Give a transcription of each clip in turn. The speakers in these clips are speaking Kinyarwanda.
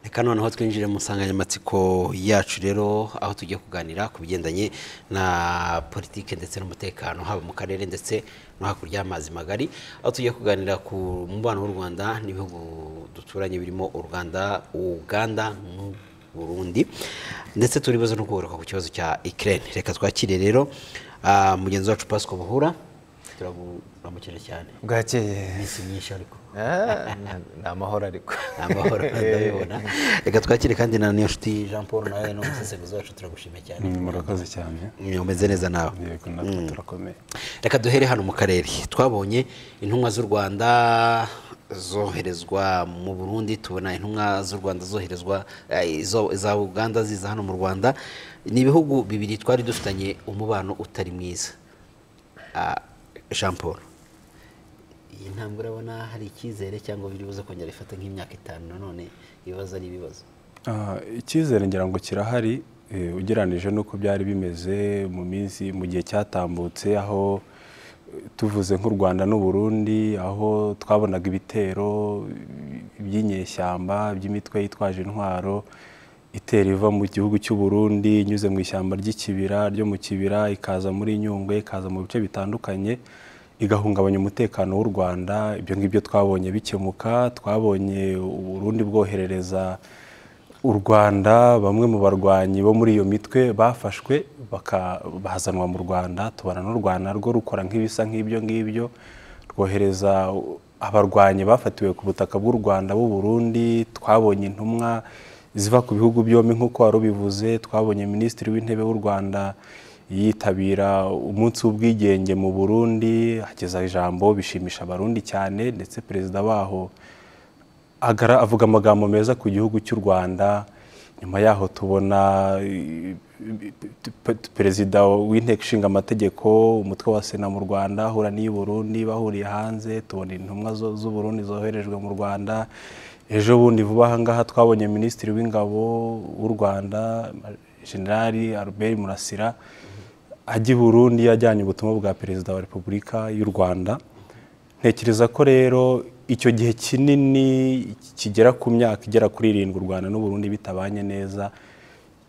reka noneho twinjire mu nsanganyamatsiko yacu rero aho tugiye kuganira ku bigendanye na politiki ndetse n'umutekano haba mu karere ndetse no hakurya y'amazi magari aho tugiye kuganira ku mubano w'u Rwanda n'ibihugu duturanye birimo u Rwanda Uganda n'u Burundi ndetse turibaza no kugaruka ku kibazo cya Ukraine reka twakire rero ah, mugenzi wacu Pasco Buhura turamuramukije cyane bwakeye iminsi myinshi ariko Ah, ni amahoro ariko ni amahoro ndabibona reka twakire kandi na niyo nshuti jean paul nawe ni umusesenguzi wacu turagushimiye cyane Mm, murakoze cyane umeze neza nawe yego natwe turakomeye reka duhere hano mu karere twabonye intumwa z'u rwanda zoherezwa mu burundi tubona intumwa z'u rwanda zoherezwa eh, izo- za uganda ziza hano mu rwanda ni ibihugu bibiri twari dufitanye umubano utari mwiza Ah, jean paul iyi ntambwe urabona hari icyizere cyangwa biri buze kongera ifata nk'imyaka itanu nanone ibibazo ari ibibazo Ah, icyizere ngira ngo kirahari eh, ugereranije n'uko byari bimeze mu minsi mu gihe cyatambutse aho eh, tuvuze nk'u rwanda n'u Burundi aho twabonaga ibitero eh, by'inyeshyamba by'imitwe yitwaje intwaro itera iva mu gihugu cy'u Burundi inyuze mu ishyamba ry'ikibira ryo mu kibira ikaza muri nyungwe ikaza mu bice bitandukanye igahungabanya umutekano w'u Rwanda ibyo ngibyo twabonye bikemuka twabonye u Burundi bwoherereza u Rwanda bamwe mu barwanyi bo muri iyo mitwe bafashwe baka- bazanwa mu Rwanda tubona n'u Rwanda rwo rukora nk'ibisa nk'ibyo ngibyo rwohereza abarwanyi bafatiwe ku butaka bw'u Rwanda b'u Burundi twabonye intumwa ziva ku bihugu byombi nk'uko wari ubivuze twabonye minisitiri w'intebe w'u Rwanda yitabira umunsi w'ubwigenge mu Burundi ageza ijambo bishimisha abarundi cyane ndetse perezida baho agara avuga amagambo meza ku gihugu cy'u rwanda nyuma yaho tubona eh, pe- perezida w'inteko ishinga amategeko umutwe wa sena mu rwanda ahura niy'u burundi bahuriye hanze tubona intumwa zo- z'u burundi zoherejwe mu rwanda ejo bundi vuba aha ngaha twabonye minisitiri w'ingabo w'u rwanda generali albert murasira ajya i burundi yajyanye ubutumwa bwa perezida wa repubulika y'u rwanda ntekereza ko rero icyo gihe kinini kigera ku myaka igera kuri irindwi u rwanda n'u burundi bitabanye neza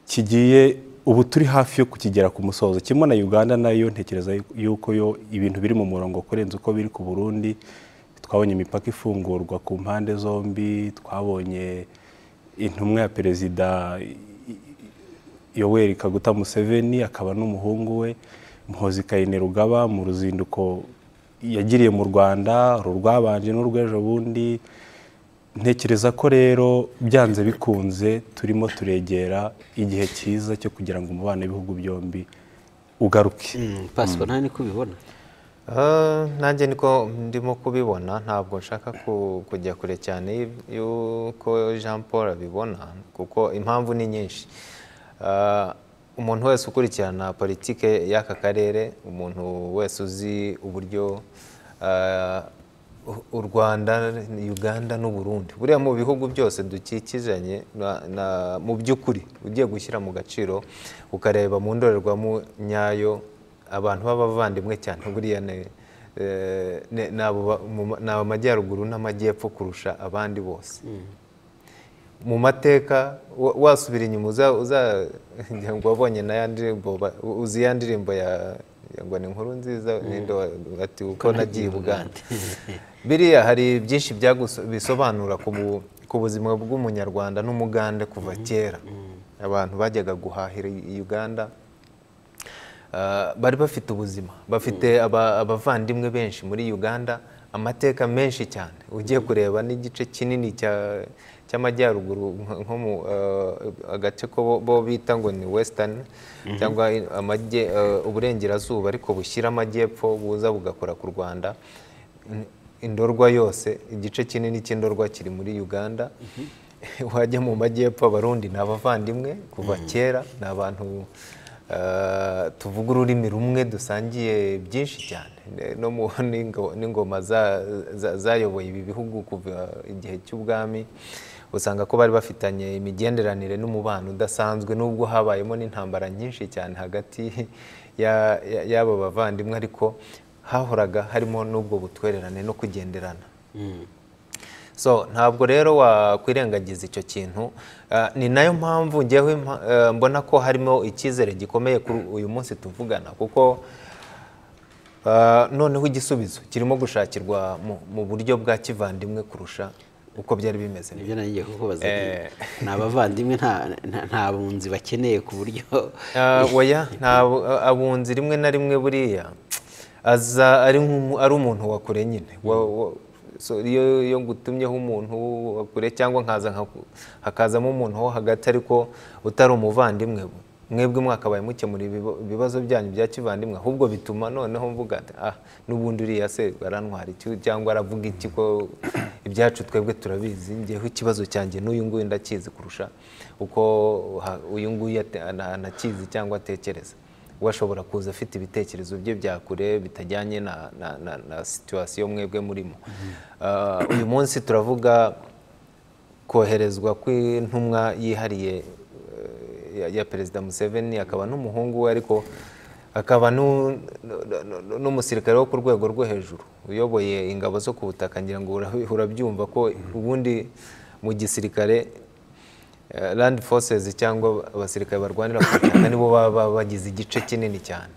kigiye ubu turi hafi yo kukigera ku musozo kimwe na uganda nayo ntekereza yuko yo ibintu biri mu murongo kurenza uko biri ku burundi twabonye imipaka ifungurwa ku mpande zombi twabonye intumwa ya perezida yoweri kaguta museveni akaba n'umuhungu we muhozi kayine rugaba mu ruzinduko yagiriye mu rwanda uru rwabanje n'urw'ejo bundi ntekereza ko rero byanze bikunze turimo turegera igihe cyiza cyo kugira ngo umubano w'ibihugu byombi ugaruke pasco nawe niko ubibona Ah, nanjye niko ndimo kubibona ntabwo nshaka ku- kujya kure cyane y'uko jean paul abibona kuko impamvu ni nyinshi Ah, umuntu wese ukurikirana politike y'aka karere umuntu wese uzi uburyo ah, u- u rwanda uganda n'u burundi buriya mu bihugu byose dukikizanye na- na- mu by'ukuri ugiye gushyira mu gaciro ukareba mu ndorerwamo nyayo abantu b'abavandimwe cyane buriya ni eh, ni- ni abo ba- mu ma- ni amajyaruguru n'amajyepfo kurusha abandi bose mu mateka wa- wasubira inyuma uza- uzajya ngo wabonye na ya ndirimbo ba- uzi ya ndirimbo ya ya ngo ni inkuru nziza ninde wa- ati uko nagiye i buganda biriya hari byinshi byaguso- bisobanura ku bu- ku buzima bw'umunyarwanda n'umugande kuva kera abantu bajyaga guhahira i uganda Uh, bari bafite ubuzima bafite aba- abavandimwe benshi muri uganda amateka menshi cyane ugiye kureba n'igice kinini cya- cy'amajyaruguru nko- nko mu uh, agace ko bo- bo bita ngo ni western cyangwa i- amajye- uh, uburengerazuba ariko bushyira amajyepfo buza bugakora ku rwanda N- indorwa yose igice kinini cy'indorwa kiri muri uganda wajya mu majyepfo abarundi ni abavandimwe kuva kera ni abantu eh, tuvuga ururimi rumwe dusangiye byinshi cyane Ne- no mu n'ingo- n'ingoma za- za- zayoboye ibi bihugu kuva igihe cy'ubwami usanga ko bari bafitanye imigenderanire n'umubano udasanzwe nubwo habayemo n'intambara nyinshi cyane hagati ya- ya- y'aba bavandimwe ariko hahoraga harimo n'ubwo butwererane no kugenderana so ntabwo rero wakwirengagiza icyo kintu Ah, ni nayo mpamvu ngewe mpa- eh, mbona ko harimo icyizere gikomeye kuri uyu munsi tuvugana kuko ah, noneho igisubizo kirimo gushakirwa mu- mu buryo bwa kivandimwe kurusha uko byari bimeze mbere. nibyo nagiye kukubaza Eh. ni abavandimwe nta- nta- nta bunzi bakeneye ku buryo Ah, oya nta bu- a- abunzi rimwe na rimwe buriya aza ari nk'umu- ari umuntu wa kure nyine Wa- wa- so, iyo iyo ngutumyeho umuntu wa kure cyangwa nkaza nka- hakazamo umuntu wo hagati ariko utari umuvandimwe mwebwe mwakabaye mukemura ibiba- ibibazo byanyu bya kivandimwe ahubwo bituma noneho mvuga ati, ah n'ubundi uriya se arantwara iki cyangwa aravuga iki ko ibyacu twebwe turabizi ngewe ikibazo cyanjye n'uyu nguyu ndakizi kurusha uko ha- uyu nguyu ate- ana- anakizi cyangwa atekereza we ashobora kuza afite ibitekerezo bye bya kure bitajyanye na, na, na, na situwasiyo mwebwe murimo Ah, uyu munsi turavuga koherezwa kw'intumwa yihariye eh, ya- ya perezida museveni akaba n'umuhungu we ariko akaba nu- nu- nu- n'umusirikare wo ku rwego rwo hejuru uyoboye ingabo zo ku butaka ngira ngo urabi- urabyumva ko ubundi mu gisirikare eh, land forces cyangwa abasirikare barwanira ku butaka nibo baba baba bagize igice kinini cyane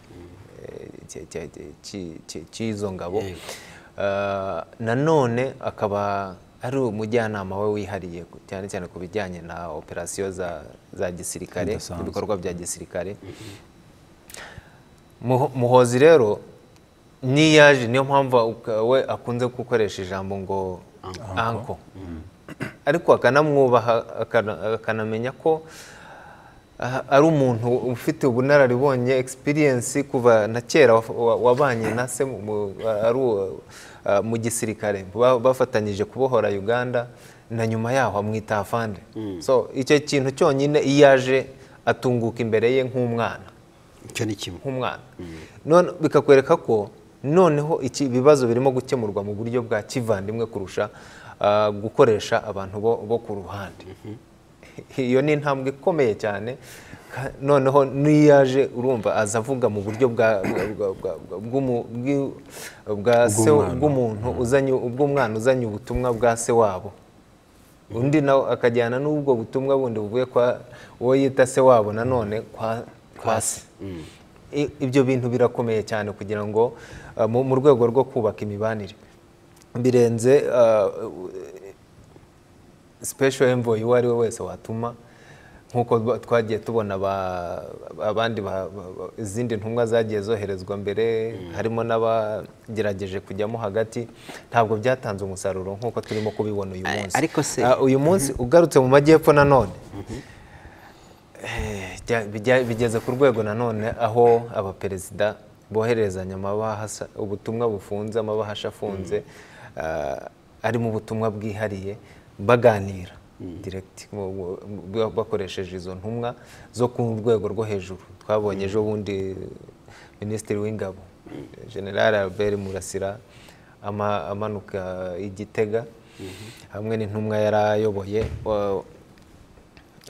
eh, cya- cya- cya- cya- cy'izo ngabo Yego. Uh, nanone akaba ari umujyanama we wihariye ku- cyane cyane ku bijyanye na operasiyo za, za gisirikare Zidasanzwe. ibikorwa bya gisirikare Muho- muhozi rero niyo yaje niyo mpamvu uka- we akunze gukoresha ijambo ngo anko ariko akanamwubaha akana- akanamenya ko aha- ari umuntu ufite ubunararibonye experience kuva na kera wa- wa- wabanye na se mu- mu- ari uwo, uh, mu gisirikare ba- bafatanyije kubohora uganda na nyuma yaho amwita afande so icyo kintu cyonyine iyo aje atunguka imbere ye nk'umwana icyo ni kimwe nk'umwana none bikakwereka ko noneho iki ibibazo birimo gukemurwa mu buryo bwa kivandimwe kurusha ah, gukoresha abantu bo, bo ku ruhande iyo ni intambwe ikomeye cyane ka- noneho n'iyo yaje urumva aza avuga mu buryo bwa bwa- bwa- bwa- bw'umu- bw'i- bwa se Bw'umwana. bw'umuntu uzanye ubw'umwana uzanye ubutumwa bwa se wabo undi nawe akajyana n'ubwo butumwa bundi buvuye kwa uwo yita se wabo nanone kwa kwa se I- ibyo bintu birakomeye cyane kugira ngo uh, mu mu rwego rwo kubaka imibanire birenze uh, special envoy uwo ari we wese watuma nk'uko ba- twagiye tubona ba- abandi ba- ba- ba- izindi ntumwa zagiye zoherezwa mbere harimo n'abagerageje kujyamo hagati ntabwo byatanze umusaruro nk'uko turimo kubibona uyu Ari- munsi ariko se- Ah, uyu munsi ugarutse mu majyepfo nanone Eh, bya- bijya- bigeze ku rwego nanone aho abaperezida bohererezanya amabahasa ubutumwa bufunze amabahasha afunze ah, arimo ubutumwa bwihariye baganira direct mu- mu- mu- bakoresheje izo ntumwa zo ku rwego rwo hejuru twabonye ejo bundi minisitiri w'ingabo general albert murasira ama- amanuka i gitega hamwe n'intumwa yari ayoboye wa-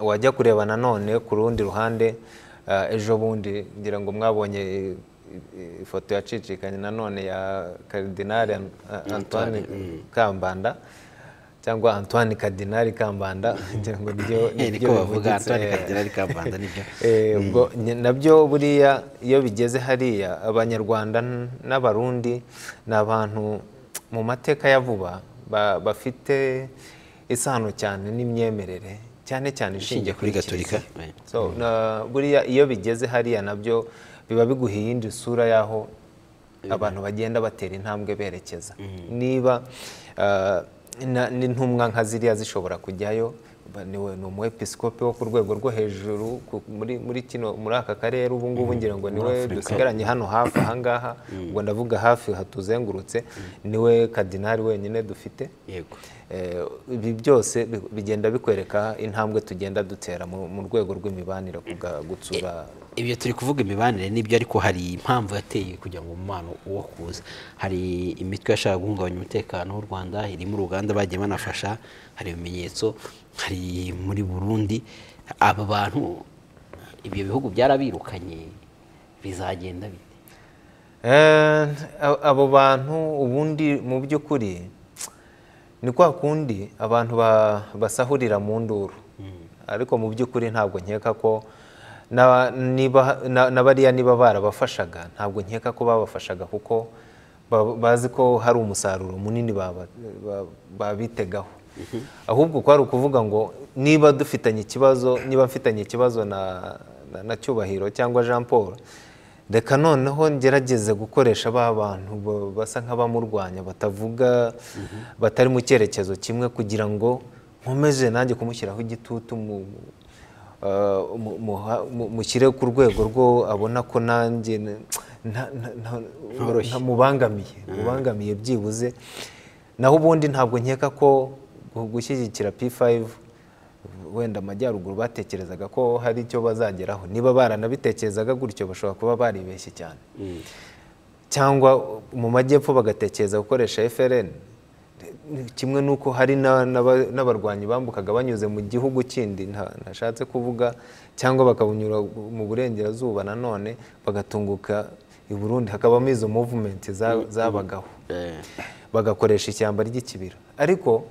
wajya kureba nanone ku rundi ruhande ah, ejo bundi ngira ngo mwabonye i- i- ifoto yacicikanye nanone ya karidinari An- ah, antoine kambanda cyangwa antoine kadinari kambanda ngira ngo niryo niko niryo bavuga bivugitse, antoni eh. kagira rikambanda nibyo Eh, ubwo nye- nabyo buriya iyo bigeze hariya abanyarwanda n- n'abarundi ni abantu mu mateka ya vuba ba- bafite isano cyane n'imyemerere cyane cyane ishingiye kuri kuri Gatolika, kiliziya. right. So, na- buriya iyo bigeze hariya nabyo biba biguha iyindi sura y'aho abantu bagenda batera intambwe berekeza niba ah, na- n'intumwa nka ziriya zishobora kujyayo ba- ni we- ni umwepiskopi wo ku rwego rwo hejuru ku- muri muri kino muri aka karere ubu ngubu ngira ngo niwe dusigaranye hano hafi ahangaha ubwo ndavuga hafi hatuzengurutse niwe kadinari wenyine dufite yego Eh, ibi byose bi- bigenda bikwereka intambwe tugenda dutera mu mu rwego rw'imibanire ku bwa gutsura ibyo turi kuvuga imibanire n'ibyo ariko hari impamvu yateye kugira ngo umubano wo kuza hari imitwe yashaka guhungabanya umutekano w'u rwanda irimo uruganda bagiye banafasha hari ibimenyetso hari muri burundi aba bantu ibyo bihugu byarabirukanye bizagenda bite Eh, a- abo bantu ubundi mu by'ukuri ni kwa kundi abantu ba- basahurira mu nduru ariko mu by'ukuri ntabwo nkeka ko na- niba- na na bariya niba barabafashaga ntabwo nkeka ko babafashaga kuko ba- bazi ko hari umusaruro munini baba- ba- babitegaho ahubwo kwari ukuvuga ngo niba dufitanye ikibazo niba mfitanye ikibazo na na- na cyubahiro cyangwa jean paul reka noneho ngerageze gukoresha ba bantu ba- basa nk'abamurwanya batavuga batari mu cyerekezo kimwe kugira ngo nkomeze nanjye kumushyiraho igitutu mu- ah, mu- muha- mu- mushyire ku rwego rwo abona ko nanjye na- nta- nta- nta- ntamubangamiye mubangamiye byibuze naho ubundi ntabwo nkeka ko gu- gushyigikira p5 wenda amajyaruguru batekerezaga ko hari icyo bazageraho niba baranabitekerezaga gutyo bashobora kuba baribeshye cyane cyangwa mu majyepfo bagatekereza gukoresha FLN kimwe n'uko hari na- n'aba- n'abarwanyi bambukaga banyuze mu gihugu kindi nta- ntashatse kuvuga cyangwa bakabunyura mu burengerazuba nanone bagatunguka i burundi hakabamo izo movement za- zabagaho Eh, bagakoresha ishyamba ry'ikibira ariko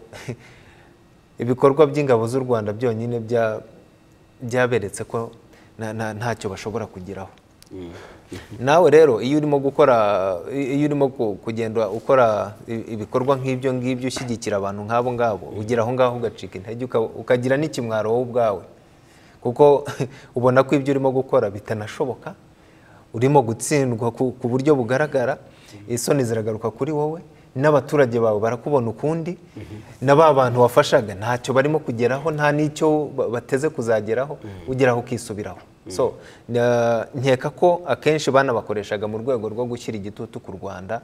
ibikorwa by'ingabo z'u rwanda byonyine bya- byaberetse ko nta- nta- ntacyo bashobora kugeraho nawe rero iyo urimo gukora iyo urimo ku- kugenda ukora i- ibikorwa nk'ibyo ngibyo ushyigikira abantu nk'abo ngabo ugera aho ngaho ugacika intege uka- ukagira n'ikimwaro wowe ubwawe kuko ubona ko ibyo urimo gukora bitanashoboka urimo gutsindwa ku ku buryo bugaragara isoni ziragaruka kuri wowe n'abaturage bawe barakubona ukundi na ba bantu wafashaga ntacyo barimo kugeraho nta n'icyo ba- bateze kuzageraho ugeraho ukisubiraho so na- nkeka ko akenshi banabakoreshaga mu rwego rwo gushyira igitutu ku rwanda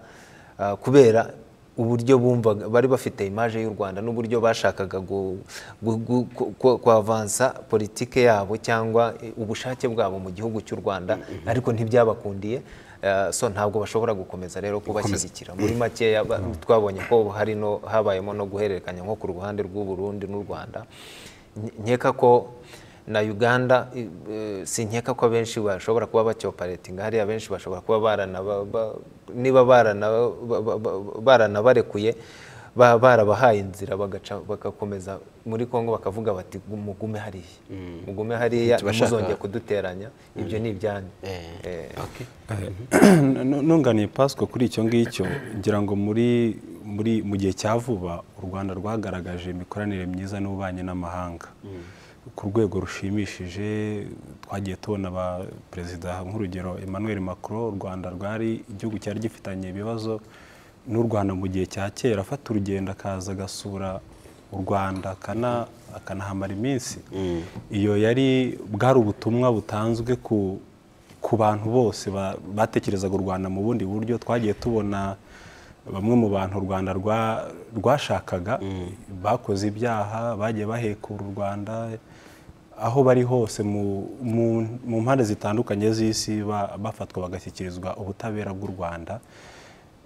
ah, kubera uburyo bumvaga bari bafite imaje y'u Rwanda n'uburyo bashakaga gu- gu- gu- ku- ku- kuavansa politike yabo cyangwa eh, ubushake bwabo mu gihugu cy'u Rwanda ariko ntibyabakundiye eh, so ntabwo bashobora gukomeza rero kubashyigikira muri makeya ba- twabonye ko hari no habayemo no guhererekanya nko ku ruhande rw'u Burundi n'u Rwanda Nke- nkeka ko na Uganda i- eh, sinkeka ko abenshi bashobora kuba bacyoparatinga hariya benshi bashobora kuba baranaba ba- niba barana- ba- ba- ba- baranabarekuye ba- barabahaye inzira bagaca bagakomeza muri Kongo bakavuga bati mugume hariya mugume hariya Ntitubashaka- ntuzongeye kuduteranya ibyo ni ibyanyu eh, Eh, okay. Nu- nunganiye pasiko kuri icyo ngicyo ngira ngo muri muri mu gihe cya vuba u rwanda rwagaragaje imikoranire myiza n'ububanyi n'amahanga ku rwego rushimishije twagiye tubona ba perezida nk'urugero emmanuel macron u rwanda rwari igihugu cyari gifitanye ibibazo n'u rwanda mu gihe cya kera afata urugendo akaza agasura u rwanda akana- akanahamara iminsi iyo yari bwari ubutumwa butanzwe ku ku bantu bose ba- batekerezaga u rwanda mu bundi buryo twagiye tubona bamwe mu bantu u rwanda rwa- rwashakaga bakoze ibyaha bagiye bahekura u rwanda aho bari hose mu- mu- mu mpande zitandukanye z'isi ba- bafatwa bagashyikirizwa ubutabera bw'u rwanda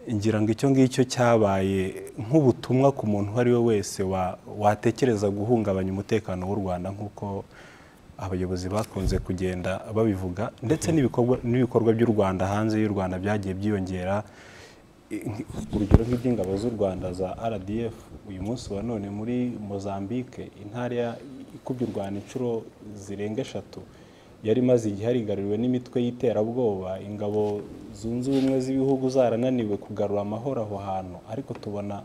ngira ngo icyo ngicyo cyabaye nk'ubutumwa ku muntu uwo ari we wese wa- watekereza guhungabanya umutekano w'u rwanda nk'uko abayobozi bakunze kugenda babivuga ndetse n'ibikorwa n'ibikorwa by'u rwanda hanze y'u rwanda byagiye byiyongera I- nk- urugero nk'iby'ingabo z'u rwanda za rdf uyu munsi wa none muri mozambique intara ya- ikubye u rwanda inshuro zirenga eshatu yari imaze igihe yarigaruriwe n'imitwe y'iterabwoba ingabo zunze ubumwe z'ibihugu zarananiwe kugarura amahoro aho hantu ariko tubona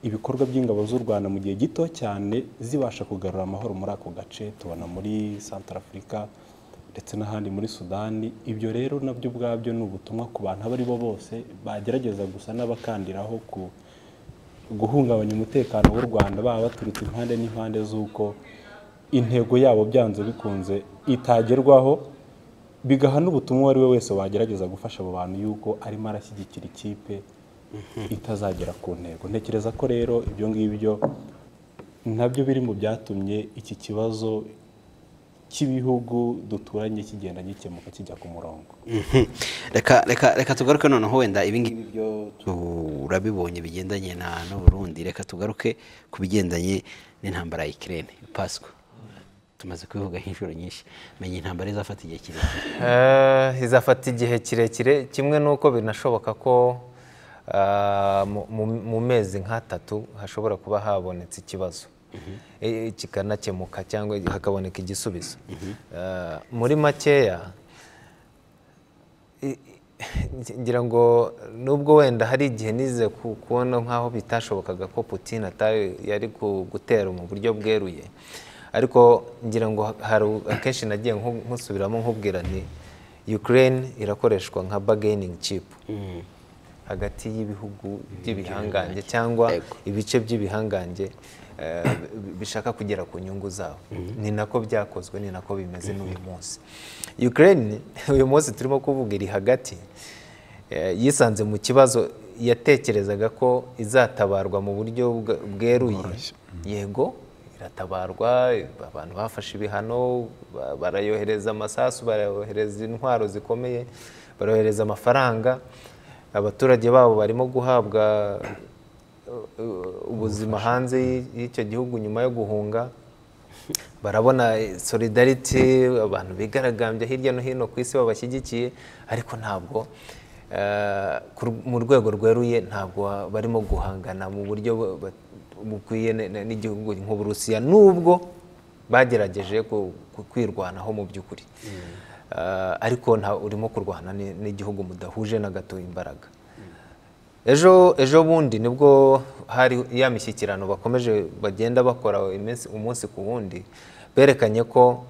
ibikorwa by'ingabo z'u rwanda mu gihe gito cyane zibasha kugarura amahoro muri ako gace tubona muri santara afurika ndetse n'ahandi muri sudani ibyo rero nabyo ubwabyo ni ubutumwa ku bantu abo ari bo bose bagerageza gusa n'abakandiraho ku guhungabanya umutekano w'u rwanda baba baturutse impande n'impande z'uko intego yabo byanze bikunze itagerwaho bigaha n'ubutumwa uwo ari we wese wagerageza gufasha abo bantu yuko arimo arashyigikira ikipe itazagera ku ntego ntekereza ko rero ibyo ngibyo nabyo biri mu byatumye iki kibazo cy'ibihugu duturanye kigenda gikemuka kijya ku murongo Mhm. reka reka reka tugaruke noneho wenda ibingibi byo turabibonye bigendanye na n'u Burundi reka tugaruke ku bigendanye n'intambara ya Ukraine Pasco tumaze kubivuga inshuro nyinshi menya intambara izafata igihe kirekire Eh, izafata igihe kirekire kimwe n'uko binashoboka ko mu- mu- mu mezi nk'atatu hashobora kuba habonetse ikibazo Eh, kikanakemuka cyangwa hakaboneka igisubizo Ah, muri makeya i- i- ngira ngo nubwo wenda hari igihe nize ku- kubona nk'aho bitashobokaga ko Putin atari yari ku- gutera mu buryo bweruye ariko ngira ngo ha- hari u- akenshi nagiye nku- nkusubiramo nkubwira nti Ukraine irakoreshwa nka bargaining chip hagati y'ibihugu by'ibihangange cyangwa Yego. ibice by'ibihangange eh, bishaka kugera ku nyungu zabo ni nako byakozwe ni nako bimeze n'uyu munsi Ukraine uyu munsi turimo kuvuga iri hagati eh, yisanze mu kibazo yatekerezaga ko izatabarwa mu buryo bwa- bweruye yego iratabarwa abantu bafashe ibihano ba- barayohereza amasasu barayohereza intwaro zikomeye barohereza amafaranga abaturage babo barimo guhabwa uh, ubuzima hanze y'i- y'icyo gihugu nyuma yo guhunga barabona solidarity abantu bigaragambya hirya no hino ku isi babashyigikiye ariko ntabwo eh, ku- mu rwego rweruye ntabwo barimo guhangana mu buryo bu- bu- bukwiye n- n- n'igihugu nk'uburusiya nubwo bagerageje ku- ku- kwirwanaho mu by'ukuri Eh, ariko nta- urimo kurwana n- n'igihugu mudahuje na gato imbaraga ejo ejo bundi nibwo hari ya mishyikirano bakomeje bagenda bakora iminsi- umunsi ku wundi berekanye ko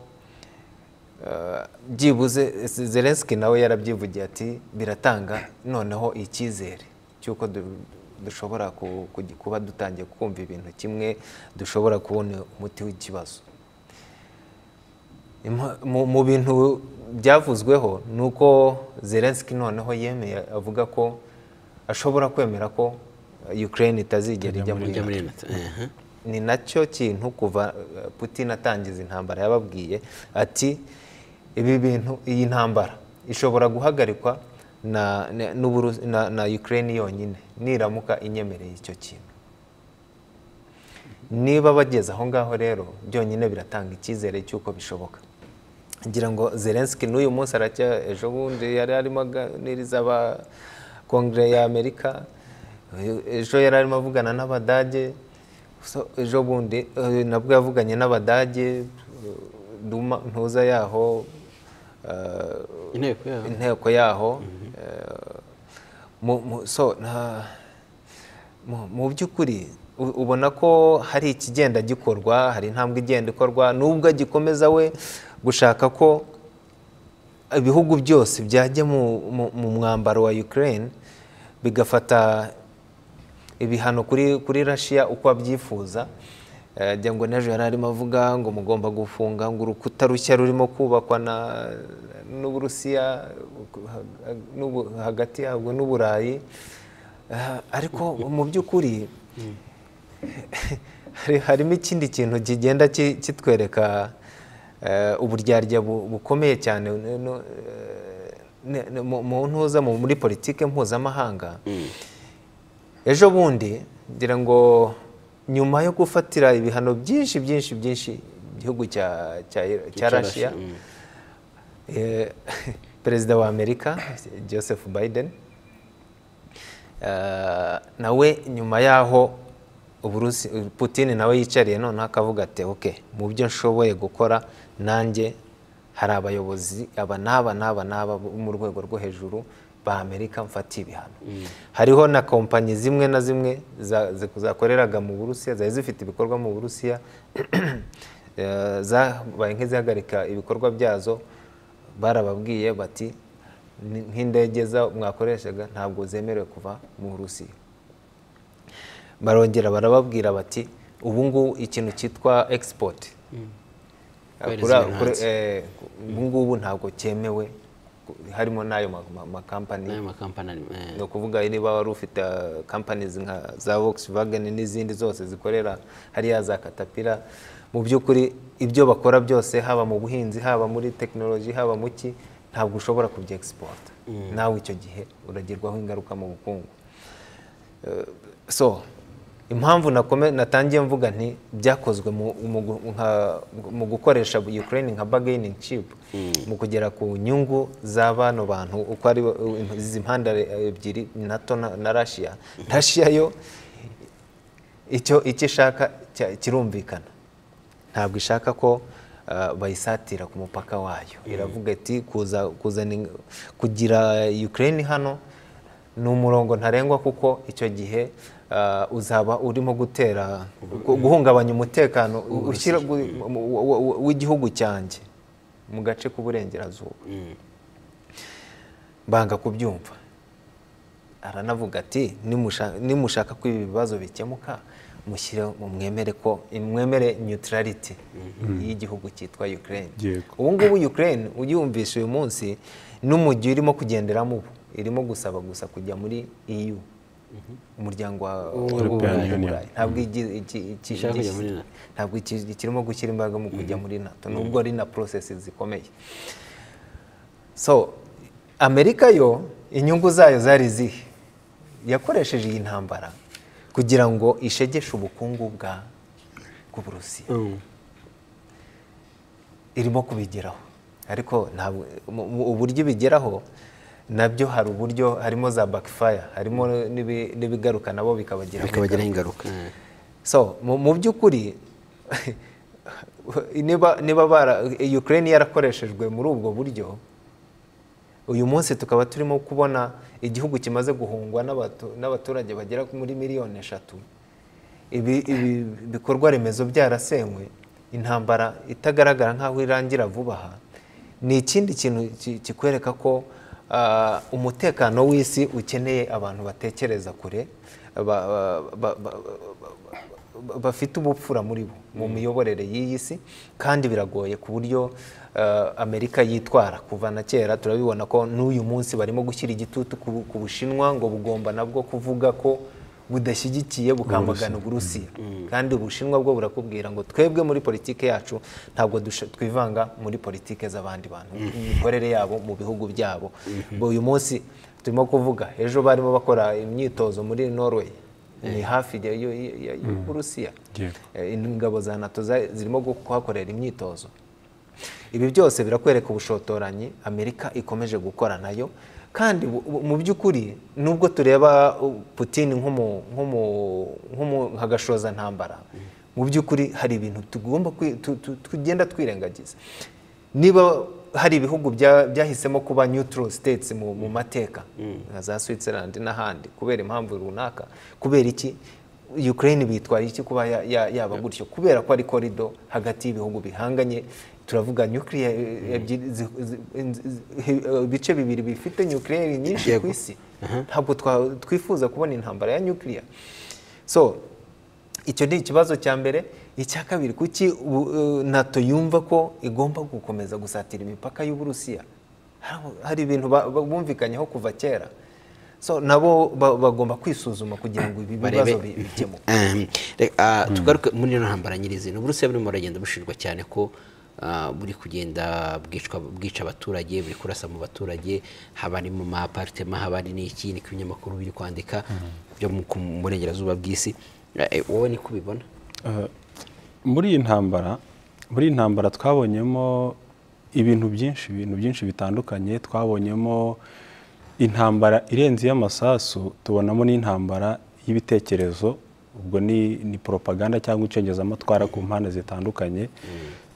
eh, byibuze zelenski nawe yarabyivugiye ati biratanga noneho icyizere cy'uko du- dushobora ku- ku- kuba dutangiye kumva ibintu kimwe dushobora kubona umuti w'ikibazo Impa- mu- mu bintu byavuzweho ni uko zelenski noneho yemeye avuga ko ashobora kwemera ko ukraine itazigera ijya muri Ujya muri NATO. nato Aha. ni nacyo kintu kuva eh, putin atangiza intambara yababwiye ati ibi bintu iyi ntambara ishobora guhagarikwa na, na, n'Uburu- na, na ukraine yonyine niramuka inyemereye icyo kintu niba bageze aho ngaho rero byonyine biratanga icyizere cy'uko bishoboka ngira ngo zelenski n'uyu munsi aracya ejo bundi yari arimo aganiriza aba kongere ya amerika ejo yari arimo avugana n'abadage So, ejo bundi eh, nabwo yavuganye n'abadage Duma- ntuza yaho eh, inteko yaho inteko yaho eh, mu- mu- so, nta- mu- mu by'ukuri u- ubona ko hari ikigenda gikorwa hari intambwe igenda ikorwa nubwo agikomeza we gushaka ko ibihugu byose byajya mu- mu- mu mwambaro wa Ukraine bigafata ibihano kuri kuri rashiya uko abyifuza Eh, ajya ngo n'ejo yari arimo avuga ngo mugomba gufunga ngo urukuta rushya rurimo kubakwa na n'uburusiya ha- n'ubu- hagati yabwo n'uburayi Eh, ariko mu by'ukuri hari- harimo ikindi kintu kigenda ki- kitwereka eh, uburyarya bu- bukomeye cyane no- no, eh, ne- ne- mu- mu ntuza mu- muri politike mpuzamahanga ejo bundi ngira ngo nyuma yo gufatira ibihano byinshi byinshi byinshi igihugu cya cya cya Russia, Russia eh, perezida wa Amerika Joseph Biden eh, nawe nyuma yaho Uburusi Putin nawe yicariye noneho akavuga ati okay mu byo nshoboye gukora nanjye hari abayobozi aba n'aba n'aba n'aba bo mu rwego rwo hejuru ba Amerika mfatiye ibihano hariho na kompanyi zimwe na zimwe za- zi- zakoreraga mu Burusiya zari zifite ibikorwa mu Burusiya eh, zabaye nk'izihagarika ibikorwa byazo barababwiye bati "Ni- nk'indege za- mwakoreshaga ntabwo zemerewe kuva mu Burusiya barongera barababwira bati ubu ngubu ikintu cyitwa export Kohereza Kuri- ibintu kuri- hanze. eh, ubu ngubu ntabwo cyemewe harimo n'ayo ma- ma- makampani n'ayo makampani arimo, eh. ni ukuvuga niba wari ufite kampanizi nka za Volkswagen n'izindi zose zikorera hariya za Caterpillar mu by'ukuri ibyo bakora byose haba mu buhinzi haba muri tekinoloji haba mu ki ntabwo ushobora kubya export nawe icyo gihe uragirwaho ingaruka mu bukungu Eh, so impamvu nakome- natangiye mvuga nti byakozwe mu- mu gu- nka- mu gukoresha ukraine nka bargaining chip mu kugera ku nyungu za bano bantu uko ari bo- izi mpande ebyiri nato na na russia russia yo icyo icyo ishaka cya- kirumvikana ntabwo ishaka ko ah, bayisatira ku mupaka wayo iravuga iti kuza kuzana ing- kugira ukraine hano ni umurongo ntarengwa kuko icyo gihe ah, uzaba urimo gutera gu- guhungabanya umutekano ushyira gu- mu- wa- wa- wa- w'igihugu cyanjye mu gace k'uburengerazuba banga kubyumva aranavuga ati "Nimusha- nimushaka ko ibi bibazo bikemuka mushyire mu mwemere ko mwemere neutrality y'igihugu cyitwa ukraine Yego. ubu ngubu ukraine uyumvise uyu munsi n'umujyi urimo kugenderamo ubu irimo gusaba gusa kujya muri eu umuryango wa European w'uburayi. Union. ntabwo igi- iki- iki- Ishaka kujya muri iki- NATO. ntabwo iki- kirimo gushyira imbaraga mu kujya muri nato nubwo ari na process zikomeye so amerika yo inyungu zayo zari zihe yakoresheje iyi ntambara kugira ngo ishegeshe ubukungu bwa bw'uburusiya irimo kubigeraho ariko ntabwo mu- mu- uburyo ibigeraho nabyo hari uburyo harimo za backfire harimo n'ibi- n'ibigaruka nabo bikabagiraho ingaruka. bikabagiraho ingaruka so mu, mu by'ukuri niba niba bara Ukraine yarakoreshejwe muri ubwo buryo uyu munsi tukaba turimo kubona igihugu kimaze guhungwa n'abatu- n'abaturage bagera muri miliyoni eshatu ibi ibi bikorwa remezo byarasenywe intambara itagaragara nk'aho irangira vuba aha ni ikindi kintu ki- kikwereka ko ah, umutekano w'isi ukeneye abantu batekereza kure ba- ba- ba- ba- ba- bafite ubupfura muri bo mu miyoborere y'iyi si kandi biragoye ku buryo ah, amerika yitwara kuva na kera turabibona ko n'uyu munsi barimo gushyira igitutu ku- ku bushinwa ngo bugomba nabwo kuvuga ko budashyigikiye bukamagana uburusiya kandi ubushinwa bwo burakubwira ngo twebwe muri politike yacu ntabwo dusha- twivanga muri politike z'abandi bantu imikorere yabo mu bihugu byabo Bo uyu munsi turimo kuvuga ejo barimo bakora imyitozo muri norway ni hafi ya- ya- ya- ya- y'uburusiya Yego. Eh, ingabo za nato za- zirimo gu- kuhakorera imyitozo ibi byose birakwereka ubushotoranyi amerika ikomeje gukora nayo kandi bu- bu- mu by'ukuri nubwo tureba uh, putin nk'umu- nk'umu- nk'umu- nka gashozantambara mu by'ukuri hari ibintu tugomba kwi- tu- tu- tugenda twirengagiza niba hari ibihugu bya- byahisemo kuba neutral states mu, mu mateka nka za switzerland n'ahandi kubera impamvu runaka kubera iki ukraine bitwaye iki kuba ya- ya- yaba gutyo kubera ko ari korido hagati y'ibihugu bihanganye turavuga nuclear ebyiri zi- zi- zi- zi- ibice bibiri bifite nuclear nyinshi ku Yego. isi ntabwo twa- twifuza kubona intambara ya nuclear so icyo ni ikibazo cya mbere icya kabiri kuki ubu- eh, nato yumva ko igomba gukomeza gusatira imipaka y'uburusiya Hari- hari ibintu ba- ba- bumvikanyeho kuva kera so nabo ba- bagomba kwisuzuma kugira ngo ibi Barebe. bibazo bi- bikemuke Ehm, reka, ah, tugaruke muri ino ntambara nyirizina uburusiya burimo buragenda bushinjwa cyane ko ah, buri kugenda bwicwa- bwica abaturage buri kurasa mu baturage haba ari mu maaparitema haba ari n'iki niko ibinyamakuru biri kwandika byo mu ku- mu burengerazuba bw'isi Eh, wowe niko ubibona Eh, muri iyi ntambara muri iyi ntambara twabonyemo ibintu byinshi ibintu byinshi bitandukanye twabonyemo intambara irenze iy'amasasu tubonamo n'intambara y'ibitekerezo ubwo ni ni poropaganda cyangwa icengezamatwara ku mpande zitandukanye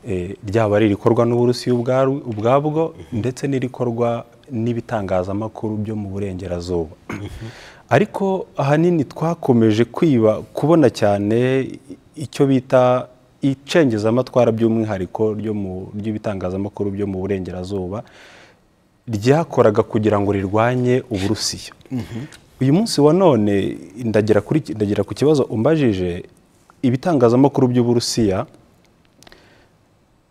Eh, ryaba ari irikorwa n'uburusiya ubwarwo- ubwabwo ndetse n'irikorwa n'ibitangazamakuru byo mu burengerazuba ariko ahanini twakomeje kwiba kubona cyane icyo bita icengezamatwara by'umwihariko ryo mu ry'ibitangazamakuru byo mu burengerazuba ryakoraga kugira ngo rirwanye uburusiya uyu munsi wa none ndagera kuri ndagera ku kibazo umbajije ibitangazamakuru by'uburusiya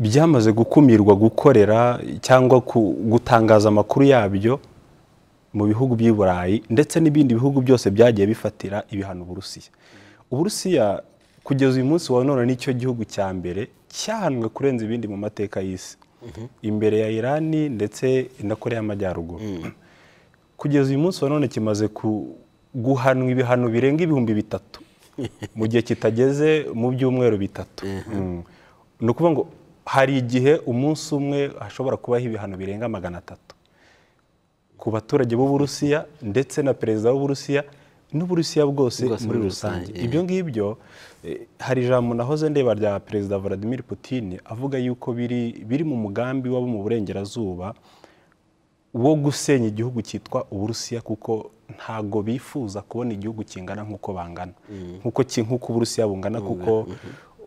byamaze gukumirwa gukorera cyangwa ku- gutangaza amakuru yabyo mu bihugu by'i Burayi ndetse n'ibindi bihugu byose byagiye bifatira ibihano Uburusiya. Uburusiya kugeza uyu munsi wa none nicyo gihugu cya mbere cyahanwe kurenza ibindi mu mateka y'isi imbere ya Irani ndetse na Korea y'Amajyaruguru kugeza uyu munsi wa none kimaze ku- guhanwa ibihano birenga ibihumbi bitatu mu gihe kitageze mu byumweru bitatu Mm. ni ukuvuga ngo hari igihe umunsi umwe hashobora kubaho ibihano birenga magana atatu ku baturage b'uburusiya ndetse na perezida w'uburusiya n'uburusiya bwose Bwose muri muri rusange rusange, eh. ibyo ngibyo eh, hari ijambo nahoze ndeba rya perezida vladimir putin avuga yuko biri biri mu mugambi w'abo mu burengerazuba wo gusenya igihugu cyitwa uburusiya kuko ntago bifuza kubona igihugu kingana nk'uko bangana nk'uko ki- nk'uko uburusiya bungana kuko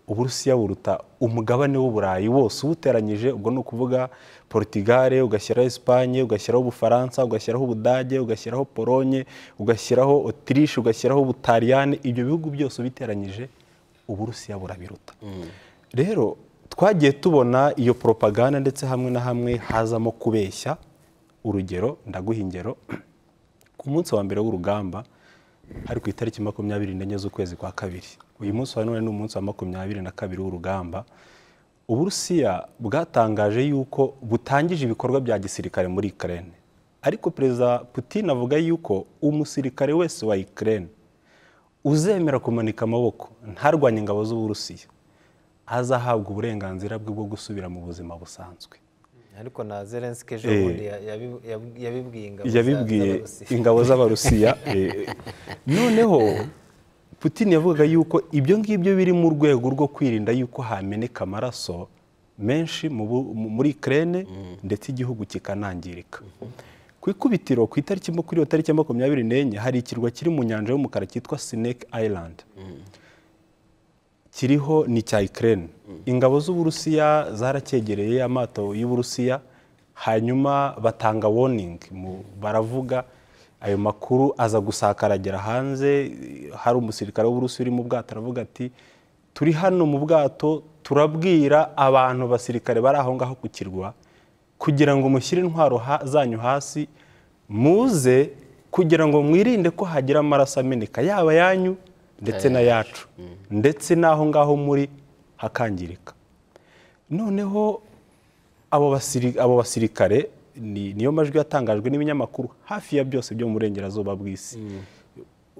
uburusiya buruta umugabane w'uburayi wose uwuteranyije ubwo ni ukuvuga portugal ugashyiraho esipanye ugashyiraho ubufaransa ugashyiraho ubudage ugashyiraho polonye ugashyiraho otirishe ugashyiraho ubutaliyani ibyo bihugu byose ubiteranyije uburusiya burabiruta rero twagiye tubona iyo poropaganda ndetse hamwe na hamwe hazamo kubeshya urugero ndaguha ingero ku munsi wa mbere w'urugamba hari ku itariki makumyabiri n'enye z'ukwezi kwa kabiri uyu munsi wa none ni umunsi wa makumyabiri na kabiri w'urugamba uburusiya bwatangaje yuko butangije ibikorwa bya gisirikare muri ikirere ariko perezida putin avuga yuko umusirikare wese wa ikirere uzemera kumanika amaboko ntarwanye ingabo z'uburusiya azahabwa uburenganzira bwe bwo gusubira mu buzima busanzwe ariko na zelenski ejo Eh. bundi ya- yabi- yabi- yabibwiye ingabo za- yabibwiye z'Abarusiya. ingabo z'abarusiya eh, noneho putin yavugaga yuko ibyo ngibyo biri mu rwego rwo kwirinda yuko hameneka amaraso menshi mu bu- mu- muri kerene ndetse igihugu kikanangirika ku ikubitiro ku itariki mo- kuri iyo tariki ya makumyabiri n'enye hari ikirwa kiri mu nyanja y'umukara cyitwa sineke island kiriho ni icya ikirere ingabo z'uburusiya zaracyegereye amato y'uburusiya hanyuma batanga woningi baravuga ayo makuru aza gusakara agera hanze hari umusirikare w'uburusiya uri mu bwato aravuga ati turi hano mu bwato turabwira abantu basirikare bari aho ngaho ku kirwa kugira ngo mushyire intwaro ha- zanyu hasi muze kugira ngo mwirinde ko hagira amaraso ameneka yaba yanyu ndetse n'ayacu ndetse n'aho ngaho muri hakangirika noneho abo basiri- abo basirikare ni- niyo majwi yatangajwe n'ibinyamakuru hafi ya byose byo mu burengerazuba bw'isi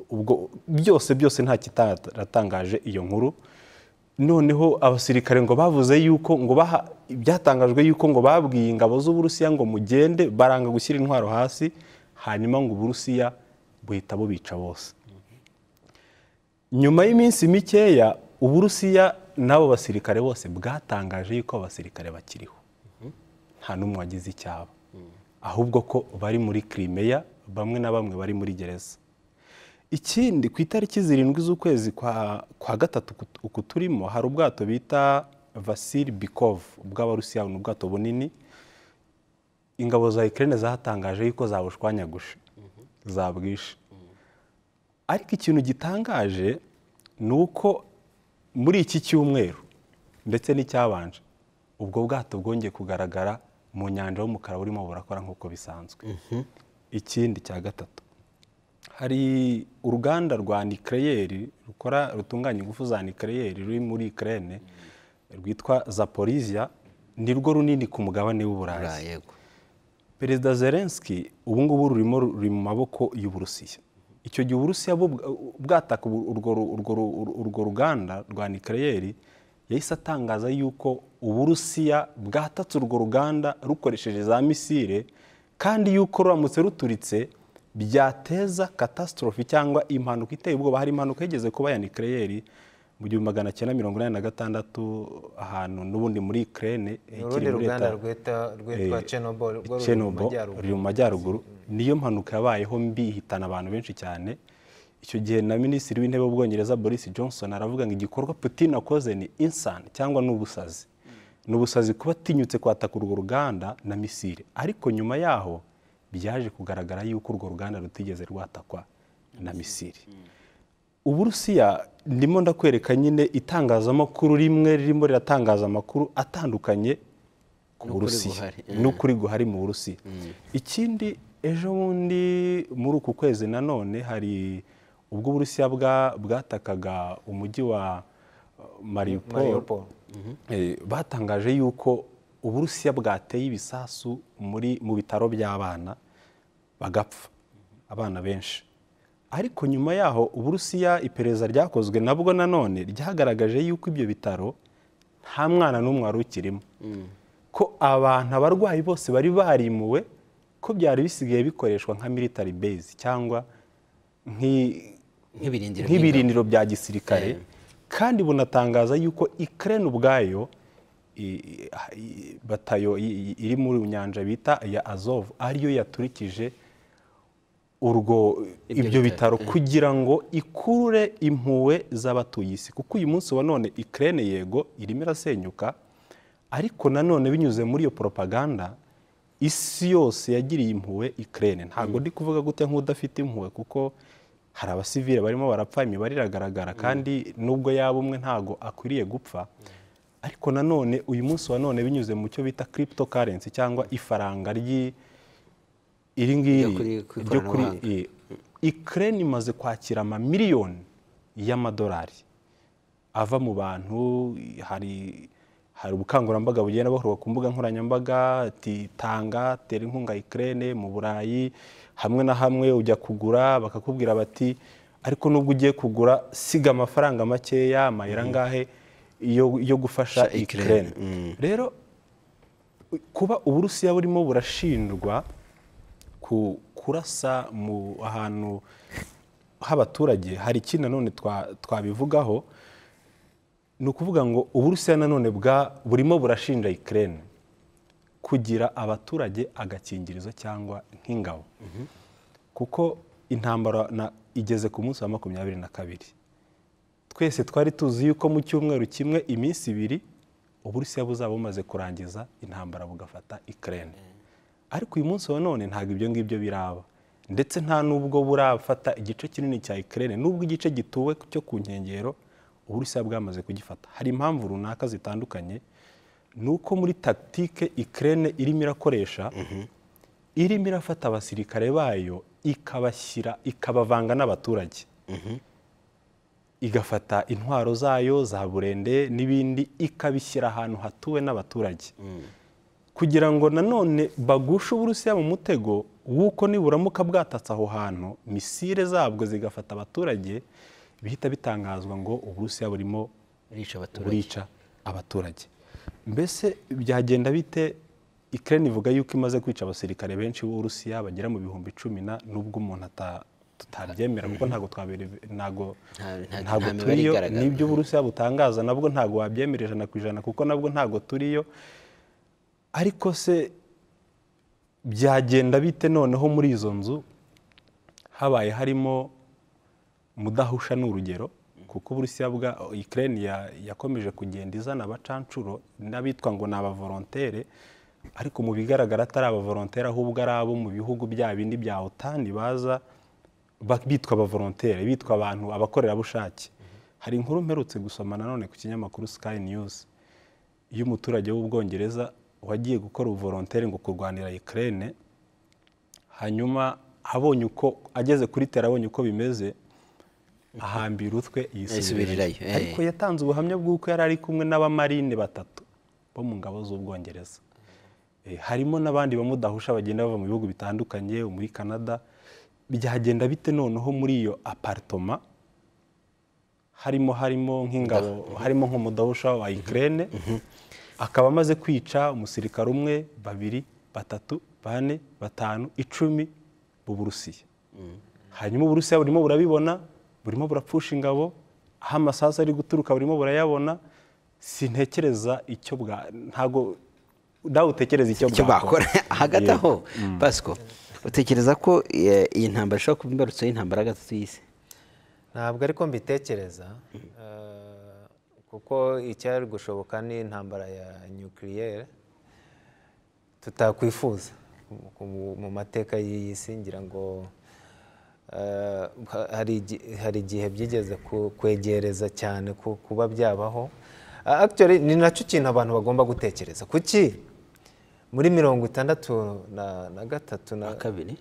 ubwo byose byose nta kitaratangaje iyo nkuru noneho abasirikare ngo bavuze yuko ngo baha byatangajwe yuko ngo babwiye ingabo z'uburusiya ngo mugende baranga gushyira intwaro hasi hanyuma ngo uburusiya buhita bubica bose nyuma y'iminsi mikeya uburusiya n'abo basirikare bose bwatangaje yuko abasirikare bakiriho nta n'umwe wagize icyaba ahubwo ko bari muri kirimeya bamwe na bamwe bari muri gereza ikindi ku itariki zirindwi z'ukwezi kwa, kwa gatatu uku- uku turimo hari ubwato bita vasili bikov bw'abarusiya ni ubwato bunini ingabo za ikirere zatangaje yuko zabushwanyaguje zabwishe ariko ikintu gitangaje ni uko muri iki cyumweru ndetse n'icyabanje ubwo bwato bwongeye kugaragara mu nyanja y'umukara burimo burakora nk'uko bisanzwe ikindi cya gatatu hari uruganda rwa nikereyeri rukora rutunganya ingufu za nikereyeri ruri muri ikirere rwitwa zaporizia ni rwo runini ku mugabane w'uburayi yego perezida zelenski ubu ngubu rurimo ruri mu maboko y'uburusiya icyo gihe uburusiya bwo bwa- bwataka ubu- urwo ru- urwo ru- uru- urwo ruganda rwa nikereyeri yahise atangaza yuko uburusiya bwatatse urwo ruganda rukoresheje za misile kandi yuko ruramutse ruturitse byateza katastorofe cyangwa impanuka iteye ubwoba hari impanuka yigeze kuba ya nikereyeri mu gihumbi magana cyenda mirongo inani na gatandatu ahantu n'ubundi muri ikirere ni urundi ruganda rwita- rwitwa chernobyl rwo ruri mu Chernobyl, majyaruguru ruri mu majyaruguru niyo mpanuka yabayeho mbi ihitana abantu benshi cyane icyo gihe na minisitiri w'intebe w'ubwongereza boris johnson aravuga ngo igikorwa putin akoze ni insani cyangwa ni ubusazi ni ubusazi kuba atinyutse kwataka urwo ruganda na misile ariko nyuma yaho byaje kugaragara yuko urwo ruganda rutigeze rwatakwa na misile uburusiya ndimo ndakwereka nyine itangazamakuru rimwe ririmo riratangaza amakuru atandukanye ku N'ukuri burusiya guhari. n'ukuri guhari mu burusiya ikindi ejo bundi muri uku kwezi nanone hari ubwo uburusiya bwa- bwatakaga umujyi wa uh, mariupol Mariupol. Eh, batangaje yuko uburusiya bwateye ibisasu muri mu bitaro by'abana bagapfa abana benshi ariko nyuma yaho uburusiya iperereza ryakozwe nabwo nanone ryagaragaje yuko ibyo bitaro nta mwana n'umwe wari ukirimo ko abantu abarwayi bose bari barimuwe ko byari bisigaye bikoreshwa nka military base cyangwa nk'i- nk'ibirindiro nk'ibirindiro bya gisirikare kandi bunatangaza yuko ikirere ubwayo i- i- batayo i- i- iri muri nyanja bita ya azov ariyo yaturikije urwo Ibyo ibyo bitaro, bitaro kugira ngo ikurure impuhwe z'abatuye isi kuko uyu munsi wa none ikirere yego irimo irasenyuka ariko nanone binyuze muri iyo propaganda isi yose yagiriye impuhwe ikirere ntabwo ndi kuvuga gute nk'udafite impuhwe kuko hari abasivile barimo barapfa imibare iragaragara kandi nubwo yaba umwe ntabwo akwiriye gupfa ariko nanone uyu munsi wa none binyuze mu cyo bita crypto currency cyangwa ifaranga ry'i- iri ngiri Ryo kuri- ku ryo kuri ikoranabuhanga. eh, ikirere imaze kwakira amamiliyoni y'amadolari ava mu bantu hari hari ubukangurambaga bugenda bukorwa ku mbuga nkoranyambaga ati tanga tera inkunga ikirere mu burayi hamwe na hamwe ujya kugura bakakubwira bati ariko nubwo ugiye kugura siga amafaranga makeya amayira angahe yo, yo gufasha Gufasha Ukraine. ikirere rero kuba uburusiya burimo burashinjwa ku kurasa mu ahantu h'abaturage hari ikindi nanone twa- twabivugaho ni ukuvuga ngo uburusiya nanone bwa burimo burashinja ikirere kugira abaturage agakingirizo cyangwa nk'ingabo kuko intambara na- igeze ku munsi wa makumyabiri na kabiri twese twari tuzi yuko mu cyumweru kimwe iminsi ibiri uburusiya buzaba bumaze kurangiza intambara bugafata ikirere ariko uyu munsi wa none ntabwo ibyo ngibyo biraba ndetse nta n'ubwo burafata igice kinini cya ikirere n'ubwo igice gituwe cyo ku nkengero uburusiya bwamaze kugifata hari impamvu runaka zitandukanye ni uko muri tagitike ikirere irimo irakoresha irimo irafata abasirikare bayo ikabashyira ikabavanga n'abaturage igafata intwaro zayo za burende n'ibindi ikabishyira ahantu hatuwe n'abaturage kugira ngo nanone bagushe uburusiya mu mutego w'uko niburamuka bwatatse aho hantu misile zabwo zigafata abaturage bihita bitangazwa ngo uburusiya burimo rica abaturage burica abaturage mbese byagenda bite ikirere ivuga yuko imaze kwica abasirikare benshi b'uburusiya bagera mu bihumbi icumi na n'ubwo umuntu ata- tutabyemera kuko ntabwo twabere ntabwo Nta- nta- ntabwo nta mibare turiyo igaragara. n'ibyo uburusiya butangaza nabwo ntabwo wabyemera ijana ku ijana kuko nabwo ntabwo turiyo ariko se byagenda bite noneho muri izo nzu habaye harimo mudahusha ni urugero kuko uburusiya bwa ikirere yakomeje kugenda izana abacanshuro n'abitwa ngo ni abavorontere ariko mu bigaragara atari abavorontere ahubwo ari abo mu bihugu bya bindi bya otani baza ba- bitwa abavorontere bitwa abantu abakorerabushake hari inkuru mperutse gusoma nanone ku kinyamakuru sky news y'umuturage w'ubwongereza wagiye gukora ubuvorontere ngo kurwanira ikirere hanyuma abonye uko ageze kuri tera abonye uko bimeze ahambira utwe Yisubirirayo, eh. ariko yatanze ubuhamya bw'uko yari ari kumwe n'abamarine batatu bo mu ngabo z'ubwongereza Eh, harimo n'abandi bamudahusha bagenda bava mu bihugu bitandukanye muri canada byagenda bite noneho muri iyo aparitoma harimo harimo nk'ingabo harimo nk'umudahusha wa ikirere akaba amaze kwica umusirikare umwe babiri batatu bane batanu icumi b'uburusiya hanyuma uburusiya burimo burabibona burimo burapfusha ingabo aho amasasu ari guturuka burimo burayabona sintekereza icyo bwa ntago nawe utekereza icyo icyo bakora hagati Yego. aho pasiko utekereza ko eh, iyi ntambara ishobora kuba imbarutso y'intambara ya gatatu y'isi ntabwo ariko mbitekereza eh, kuko icyari gushoboka ni intambara ya nyukiriyeri tutakwifuza mu- mu mateka y'iyi si ngira ngo eh, ha- hari igi- hari igihe byigeze ku- kwegereza cyane ku- kuba byabaho Ah, actually ni nacyo kintu abantu bagomba gutekereza kuki muri mirongo itandatu na- na gatatu na na kabiri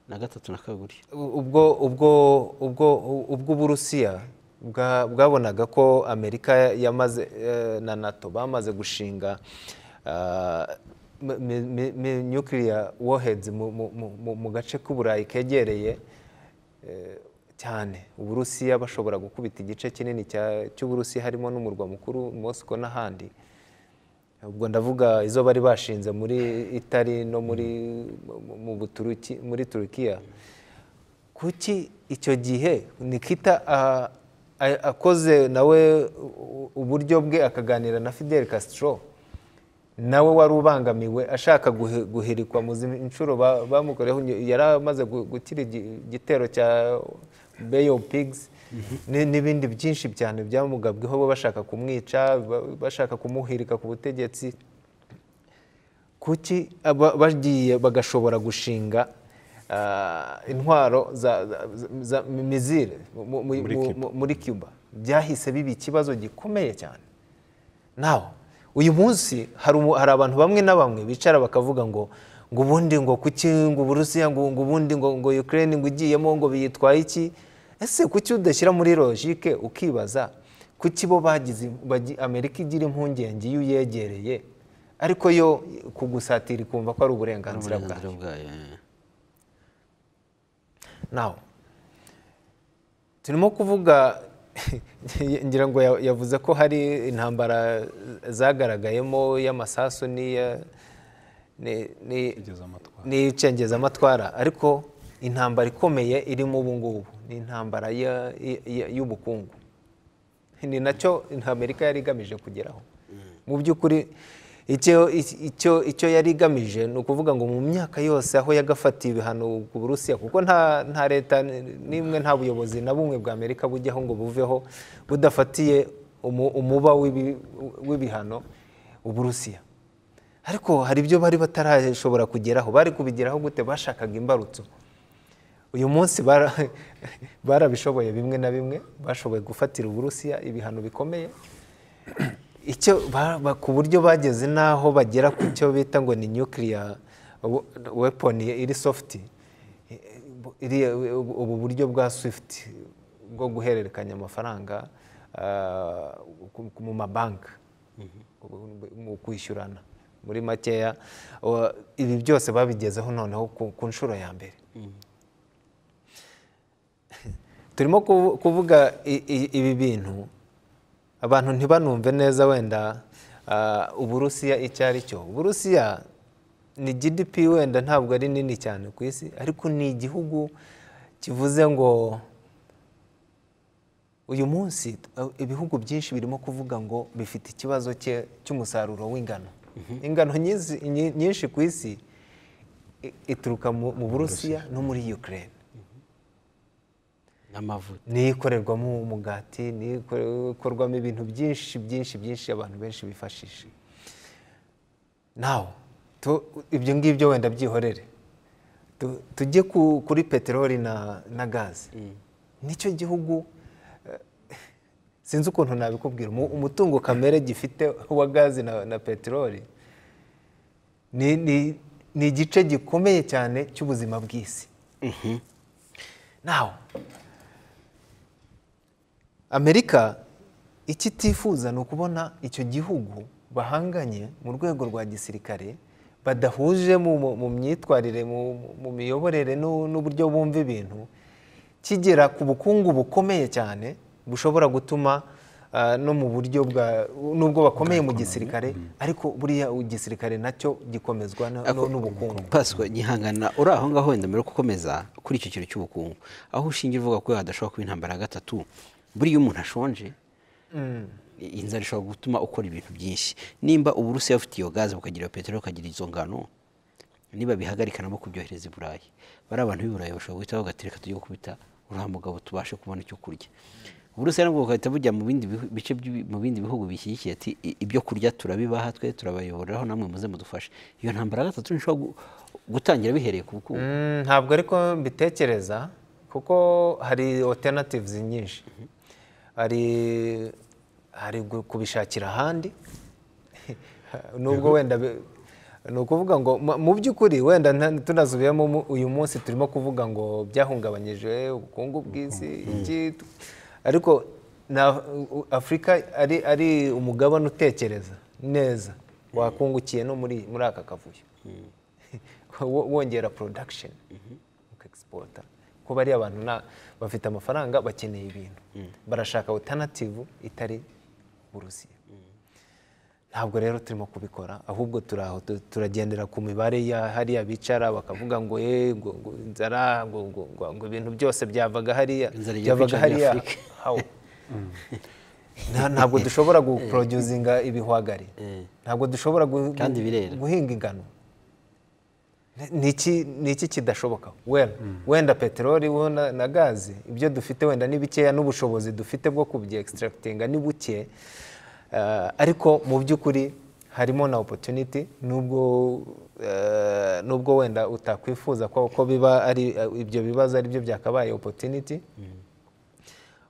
na gatatu na kabiri ubwo ubwo ubwo ubwo uburusiya bwa- bwabonaga ko amerika yamaze eh, na nato bamaze gushinga ah, mi- mi- mi- mi- nuclear warheads mu- mu- mu- mu- mu gace k'uburayi kegereye eh, cyane uburusiya bashobora gukubita igice kinini cya- cy'uburusiya harimo n'umurwa mukuru mosiko n'ahandi ubwo ndavuga izo bari bashinze muri itari no muri mu- mu buturuki muri turukiya kuki icyo gihe nikita a- a- akoze nawe u- uburyo bwe akaganira na fidel castro nawe wari ubangamiwe ashaka guhe- guhirikwa mu zindi nshuro ba- bamukoreho ny- yari amaze gu- gukira igi- igitero cya beyo pigs ni- n'ibindi byinshi cyane byamugabweho bo bashaka kumwica ba- bashaka kumuhirika ku butegetsi kuki aba- bagiye bagashobora gushinga ah, intwaro za, za, za mizire mu- mu- Muri mu- Cuba. mu- muri cuba byahise biba ikibazo gikomeye cyane nawe uyu munsi hari umu- hari abantu bamwe na bamwe bicara bakavuga ngo ngo ubundi ngo kuki ngo uburusiya ngo ngo ubundi ngo ngo ukraine ngo igiyemo ngo biyitwaye iki ese kuki udashyira muri logike ukibaza kuki bo bagize bagi- amerika igira impungenge iyo uyegereye ariko yo kugusatira ikumva ko ari uburenganzira bwawe uburenganzira bwayo eh. nawe turimo kuvuga ngira ngo ya- yavuze ko hari intambara zagaragayemo y'amasasu n'iya- ni- ni- n'icengezamatwara ariko intambara ikomeye irimo ubu ngubu ni intambara ya- ya- y'ubukungu ni nacyo amerika yari igamije kugeraho mu by'ukuri icyo icyo- icyo yari igamije ni ukuvuga ngo mu myaka yose aho yagafatiye ibihano ku burusiya kuko nta nta leta n'imwe nta buyobozi na bumwe bwa amerika bujyaho ngo buveho budafatiye umu- umuba w'ibi- w'ibihano uburusiya ariko hari ibyo bari batarashobora kugeraho bari kubigeraho gute bashakaga imbarutso uyu munsi bara- barabishoboye bimwe na bimwe bashoboye gufatira uburusiya ibihano bikomeye icyo ba- ba- ku buryo bageze n'aho bagera ku cyo bita ngo ni nuclear wo- weapon iri soft iriya- ubu ubu buryo bwa swift bwo guhererekanya amafaranga ah, ku- ku- mu mabanki mu kwishyurana muri makeya wa- ibi byose babigezeho noneho ku ku nshuro ya mbere turimo kuvu- kuvuga i- i- ibi bintu abantu ntibanumve neza wenda ah, uburusiya icyo ari cyo uburusiya ni gdp wenda ntabwo ari nini cyane ku isi ariko ni igihugu kivuze ngo uyu munsi eh, ibihugu byinshi birimo kuvuga ngo bifite ikibazo cye- cy'umusaruro w'ingano ingano nyinshi- nyi- nyinshi ku isi i- ituruka mu mu burusiya no muri ukraine n'amavuta niyikorerwamo umugati niyikorwamo ibintu byinshi byinshi byinshi abantu benshi bifashisha nawe tu- ibyo ngibyo wenda byihorere Tu- tujye ku- kuri peteroli na, na gaze nicyo gihugu eh, sinzi ukuntu nabikubwira umu- umutungo kamere gifite wa gaze na, na peteroli ni, ni, ni igice gikomeye cyane cy'ubuzima bw'isi nawe amerika icyo itifuza ni ukubona icyo gihugu bahanganye mu rwego rwa gisirikare badahuje mu, mu, mu myitwarire mu, mu- mu miyoborere n'u- n'uburyo bumva ibintu kigera ku bukungu bukomeye cyane bushobora gutuma ah, no mu buryo bwa nubwo bakomeye mu gisirikare ariko buriya igisirikare nacyo gikomezwa na- no- n'ubukungu paswa gihangana uri aho ngaho wenda mbere yo gukomeza kuri icyo kintu cy'ubukungu aho ushingiye uvuga ko hadashobora kuba intambara ya gatatu buriya iyo umuntu ashonje inzara ishobora gutuma ukora ibintu byinshi nimba uburusiya bufite iyo gaze bukagira iyo peteroli bukagira izo ngano niba bihagarika nabo kubyohereza i burayi bariya bantu b'i burayi bashobora guhita bagatereka tujye gukubita uriya mugabo tubashe kubona icyo kurya uburusiya nabwo bugahita bujya mu bindi bihu- bice by'ibi- mu bindi bihugu bishyigikiye ati "I- ibyo kurya turabibaha twe turabayoboreraho namwe muze mudufashe iyo ntambara ya gatatu ntishobora gu- gutangira bihereye ku bukungu Mm, ntabwo ariko mbitekereza kuko hari alternatives nyinshi hari hari gu- kubishakira ahandi nubwo wenda bi- ni ukuvuga ngo mu- mu by'ukuri wenda nta- tunasubiyemo mu- uyu munsi turimo kuvuga ngo byahungabanyije ubukungu bw'isi iki tu- ariko na u- afurika ari ari umugabane utekereza neza wakungukiye no muri muri aka kavuyo Wo- wongera production ukexporta kuba ari abantu na- bafite amafaranga bakeneye ibintu barashaka alternative itari uburusiya ntabwo rero turimo kubikora ahubwo turi aho tu- turagendera ku mibare ya hariya bicara bakavuga ngo ye ngo ngo inzara ngo ngo- ngo- ngo ibintu byose byavaga hariya Inzara ijya byavaga kwica muri hariya Afurika. How? Nta- ntabwo dushobora guporoduzinga ibihwagari ntabwo dushobora gu- Kandi birera. guhinga ingano ni iki ni iki kidashoboka wenda wenda peteroli wo na, na gazi ibyo dufite wenda ni bikeya n'ubushobozi dufite bwo kubyextractinga ni buke Eh, ariko mu by'ukuri harimo na opportunity nubwo eh, nubwo wenda utakwifuza ko, ko biba ari eh, ibyo bibazo ari byo byakabaye opportunity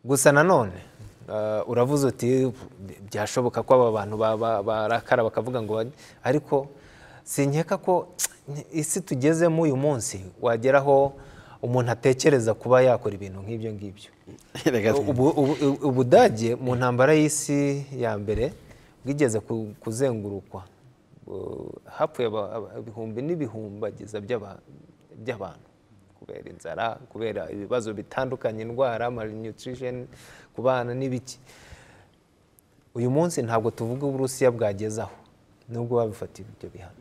gusa nanone eh, uravuze uti byashoboka ko aba bantu ba- ba- barakara bakavuga ngo bari-" ariko sinkeka ko isi tugezemo uyu munsi wageraho umuntu atekereza kuba yakora ibintu nk'ibyo ngibyo Rega- ubu- ubu- ubu- ubudage mu ntambara y'isi ya mbere bwigeze ku- kuzengurukwa Bu- hapfuye aba- aba- ibihumbi n'ibihumbagiza by'aba- by'abantu kubera inzara kubera ibibazo bitandukanye indwara malnutrition ku bana n'ibiki uyu munsi ntabwo tuvuga uburusiya bwagezaho nubwo babifatiye ibyo bihano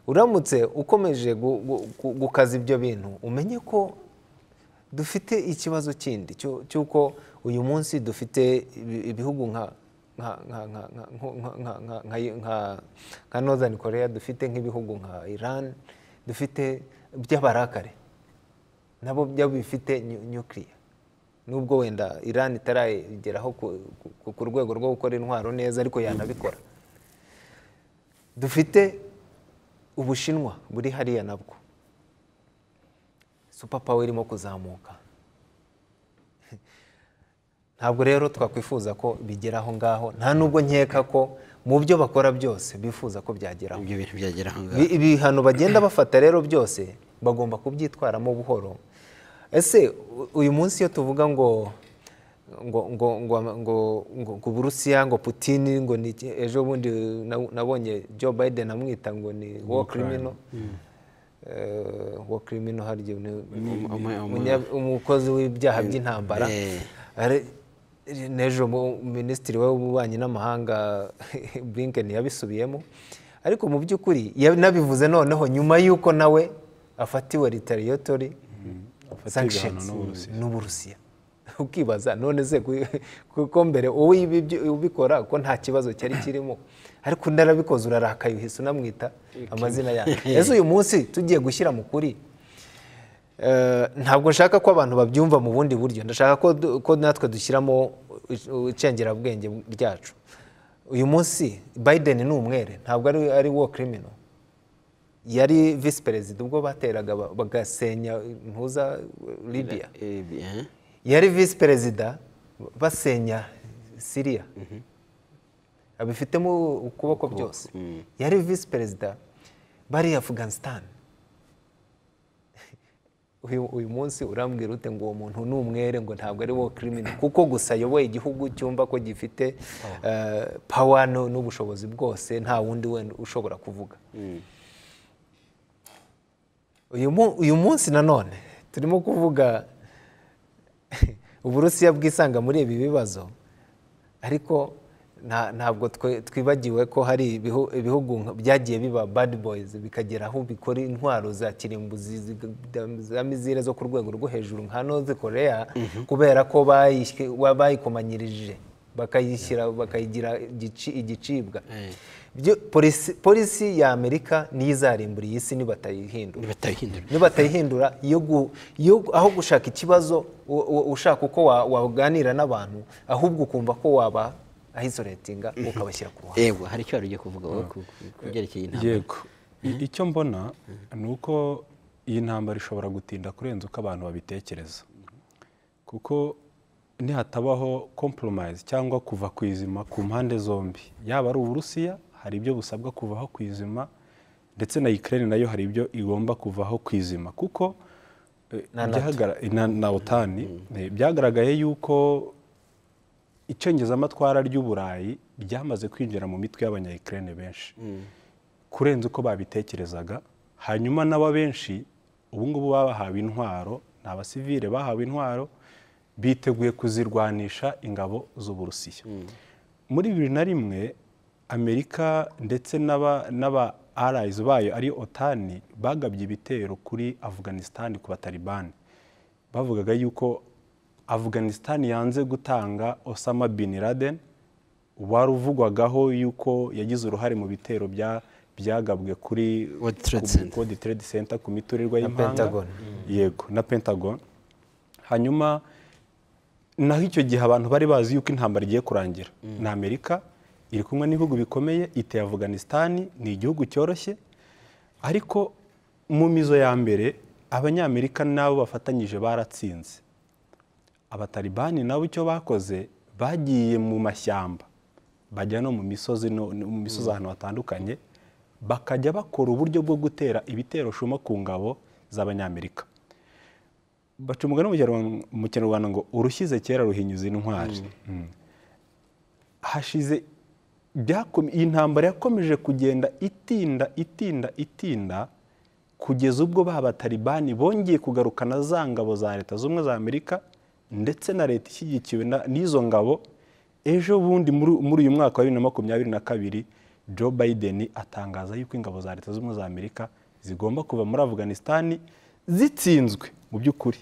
uramutse ukomeje gu- gu- gu- gukaza ibyo bintu umenye ko dufite ikibazo kindi cyo- cy'uko uyu munsi dufite ibi- ibihugu nka nka- nka- nka- nka- nko- nka- nka- nka- nka- nka northern korea dufite nk'ibihugu nka iran dufite by'abarakare nabo byo bifite nyukiriya nubwo wenda iran itarageraho ku- ku- ku rwego rwo gukora intwaro neza ariko yanabikora dufite ubushinwa buri hariya nabwo super power irimo kuzamuka ntabwo rero twakwifuza ko bigera aho ngaho nta nubwo nkeka ko mu byo bakora byose bifuza ko byageraho ibyo bintu byagera aho ngaho Bi- ibihano bagenda bafata rero byose bagomba kubyitwaramo buhoro ese u- uyu munsi iyo tuvuga ngo ngo ngo ngo ngo ngo ngo Uburusiya ngo Putin ngo ni iki- ejo bundi na- nabonye Joe Biden amwita ngo ni war criminal Eh, war criminal harya ni- Um- um- um- umunya- umukozi w'ibyaha by'intambara Eh. Ari- n'ejo mu- minisitiri w'ububanyi n'amahanga Blinken yabisubiyemo ariko mu by'ukuri yanabivuze noneho nyuma y'uko nawe afatiwe retaliatory Afatiwe sanctions ibihano n'Uburusiya. n'uburusiya ukibaza none se ku- kuko mbere wowe ibi byo- ubikora ko nta kibazo cyari kirimo ariko undi arabikoze urarakaye uhise unamwita amazina yawe ese uyu munsi tugiye gushyira mu kuri Eh, ntabwo nshaka ko abantu babyumva mu bundi buryo ndashaka ko du- ko natwe dushyiramo ic- icengerabwenge ryacu uyu munsi biden ni umwere ntabwo ari ari war criminal yari visi perezida ubwo bateraga ba- bagasenya ntuza libya Eh, bi- eh. yari visi perezida basenya siriya abifitemo ukuboko byose yari visi perezida bari afghanistan uyu uyu munsi urambwira ute ngo uwo muntu ni umwere ngo ntabwo ari wo kirimini kuko gusa ayoboye igihugu cyumva ko gifite pawa n'ubushobozi bwose nta wundi wenda ushobora kuvuga uyu mu- uyu munsi nanone turimo kuvuga uburusiya bwisanga muri ibi bibazo ariko nta- ntabwo twe- twibagiwe ko hari ibihu- ibihugu nka- byagiye biba bad boys bikagera aho bikora intwaro za kirimbuzi zi- za mizire zo ku rwego rwo hejuru nka North Korea kubera ko bayishywe- wa- bayikomanyirije bakayishyira bakayigira igici- igicibwa Byo- polisi- polisi ya Amerika niyo izarimbura iyi si nibatayihindura nibatayihindura nibatayihindura yo gu- yo- aho gushaka ikibazo u- u- ushaka uko wa- waganira n'abantu ahubwo ukumva ko waba ahisolatinga ukabashyira ku ruhande yego hari icyo wari ugiye kuvuga wowe ku ku- ku byerekeye intambara yego I- icyo mbona ni uko iyi ntambara ishobora gutinda kurenza uko abantu babitekereza kuko nihatabaho compromise cyangwa kuva ku izima ku mpande zombi yaba ari uburusiya hari ibyo busabwa kuvaho ku izima ndetse na ukraine nayo hari ibyo igomba kuvaho ku izima kuko eh, Na NATO. byahagra- eh, na- na otani eh, byagaragaye yuko icengezamatwara ry'uburayi ryamaze kwinjira mu mitwe y'abanyayikirere benshi kurenza uko babitekerezaga hanyuma n'ababenshi ubu ngubu babahawe intwaro ni abasivile bahawe intwaro biteguye kuzirwanisha ingabo z'uburusiya muri bibiri na rimwe amerika ndetse n'aba- n'aba arayizi bayo ari otani bagabye ibitero kuri afganisitani ku batalibani bavugaga yuko afganisitani yanze gutanga osama bin laden wari uvugwagaho yuko yagize uruhare mu bitero bya byagabwe kuri World Trade ku- Center. World Trade Center ku miturirwa Na y'impanga Pentagon. yego na pentagon hanyuma naho icyo gihe abantu bari bazi yuko intambara igiye kurangira ni amerika iri kumwe n'ibihugu bikomeye iteye afganisitani ni igihugu cyoroshye ariko mu mizo ya mbere abanyamerika n'abo bafatanyije baratsinze abatalibani nabo icyo bakoze bagiye mu mashyamba bajya no mu misozi no no mu misozi ahantu hatandukanye bakajya bakora uburyo bwo gutera ibitero shuma ku ngabo z'abanyamerika baca umugani mu Kinyarwanda- mu kinyarwanda ngo urushyize kera ruhinyuza intwari Mm. hashize byako- iyi ntambara yakomeje kugenda itinda itinda itinda kugeza ubwo ba batalibani bongeye kugarukana za ngabo za leta z'ubumwe za amerika ndetse na leta ishyigikiwe na- n'izo ngabo ejo bundi muri muri uyu mwaka wa bibiri na makumyabiri na kabiri joe biden atangaza yuko ingabo za leta z'ubumwe za amerika zigomba kuva muri afganisitani zitsinzwe mu by'ukuri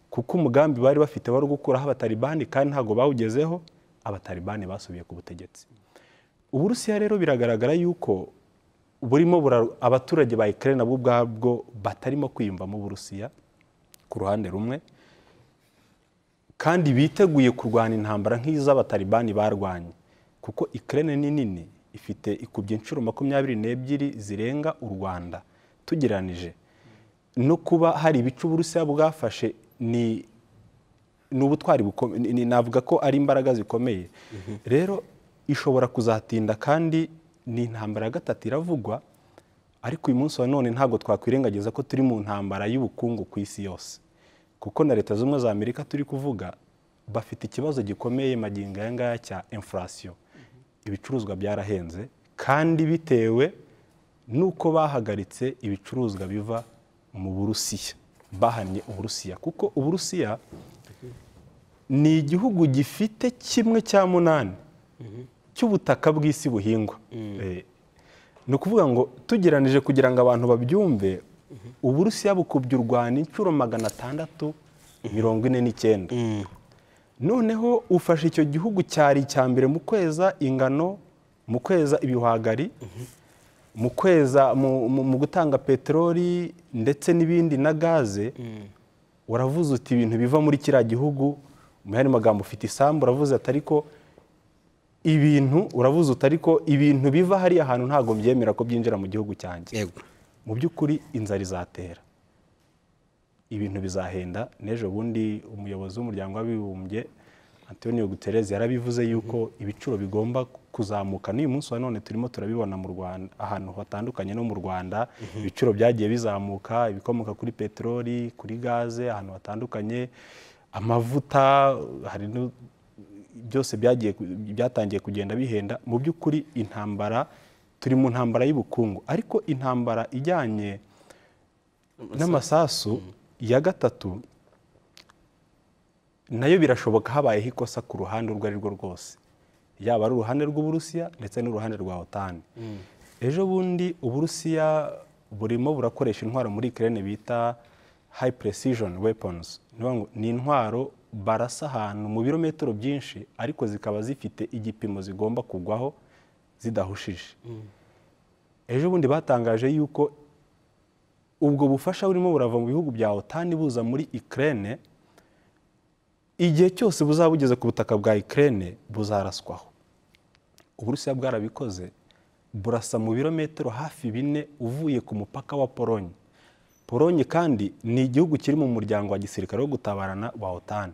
kuko umugambi bari bafite wari gukuraho abatalibani kandi ntabwo bawugezeho abatalibani basubiye ku butegetsi uburusiya rero biragaragara yuko burimo bura- abaturage ba ukraine nabo ubwabwo batarimo kwiyumvamo uburusiya ku ruhande rumwe kandi biteguye kurwana intambara nk'iz'abatalibani barwanye kuko ukraine ni nini ifite ikubye inshuro makumyabiri n'ebyiri zirenga u rwanda tugereranije no kuba hari ibice uburusiya bwafashe ni ni ubutwari bukomeye ni- ni- navuga ko ari imbaraga zikomeye rero ishobora kuzatinda kandi ni intambara ya gatatu iravugwa ariko uyu munsi wa none ntabwo twakwirengagiza ko turi mu ntambara y'ubukungu ku isi yose kuko na leta z'ubumwe za amerika turi kuvuga bafite ikibazo gikomeye magingo aya ngaya cya infurasiyo ibicuruzwa byarahenze kandi bitewe n'uko bahagaritse ibicuruzwa biva mu burusiya bahannye uburusiya kuko uburusiya ni igihugu gifite kimwe cya munani cy'ubutaka bw'isi buhingwa Eh, ni ukuvuga ngo tugeranije kugira ngo abantu babyumve uburusiya bukubye u rwanda inshuro magana atandatu mirongo ine n'icyenda noneho ufashe icyo gihugu cyari icya mbere mu kweza ingano mu kweza ibihwagari mu kweza mu- mu mu gutanga peteroli ndetse n'ibindi na gaze uravuze uti ibintu biva muri kiriya gihugu mu yandi magambo ufite isambu uravuze ati ariko ibintu uravuze uti ariko ibintu biva hariya hantu ntabwo mbyemera ko byinjira mu gihugu cyanjye yego mu by'ukuri inzara izatera ibintu bizahenda n'ejo bundi umuyobozi w'umuryango w'abibumbye antonio guterres yarabivuze yuko ibiciro bigomba kuzamuka n'uyu munsi wa none turimo turabibona mu rwanda ahantu hatandukanye no mu rwanda ibiciro byagiye bizamuka ibikomoka kuri peteroli kuri gaze ahantu hatandukanye amavuta hari nu- byose byagiye ku- byatangiye kugenda bihenda mu by'ukuri intambara turi mu ntambara y'ubukungu ariko intambara ijyanye n'amasasu ya gatatu nayo birashoboka habayeho ikosa ku ruhande urwo ari rwo rwose yaba ari uruhande rw'uburusiya ndetse n'uruhande rwa otani ejo bundi uburusiya burimo burakoresha intwaro muri ukraine bita high precision weapons Ni ukuvuga ngo ni intwaro barasa ahantu mu birometero byinshi ariko zikaba zifite igipimo zigomba kugwaho zidahushije ejo bundi batangaje yuko ubwo bufasha burimo burava mu bihugu bya otani buza muri ukraine igihe cyose buzaba bugeze ku butaka bwa ukraine buzaraswaho uburusiya bwarabikoze burasa mu birometero hafi bine uvuye ku mupaka wa polonye polonye kandi ni igihugu kiri mu muryango wa gisirikare wo gutabarana wa otani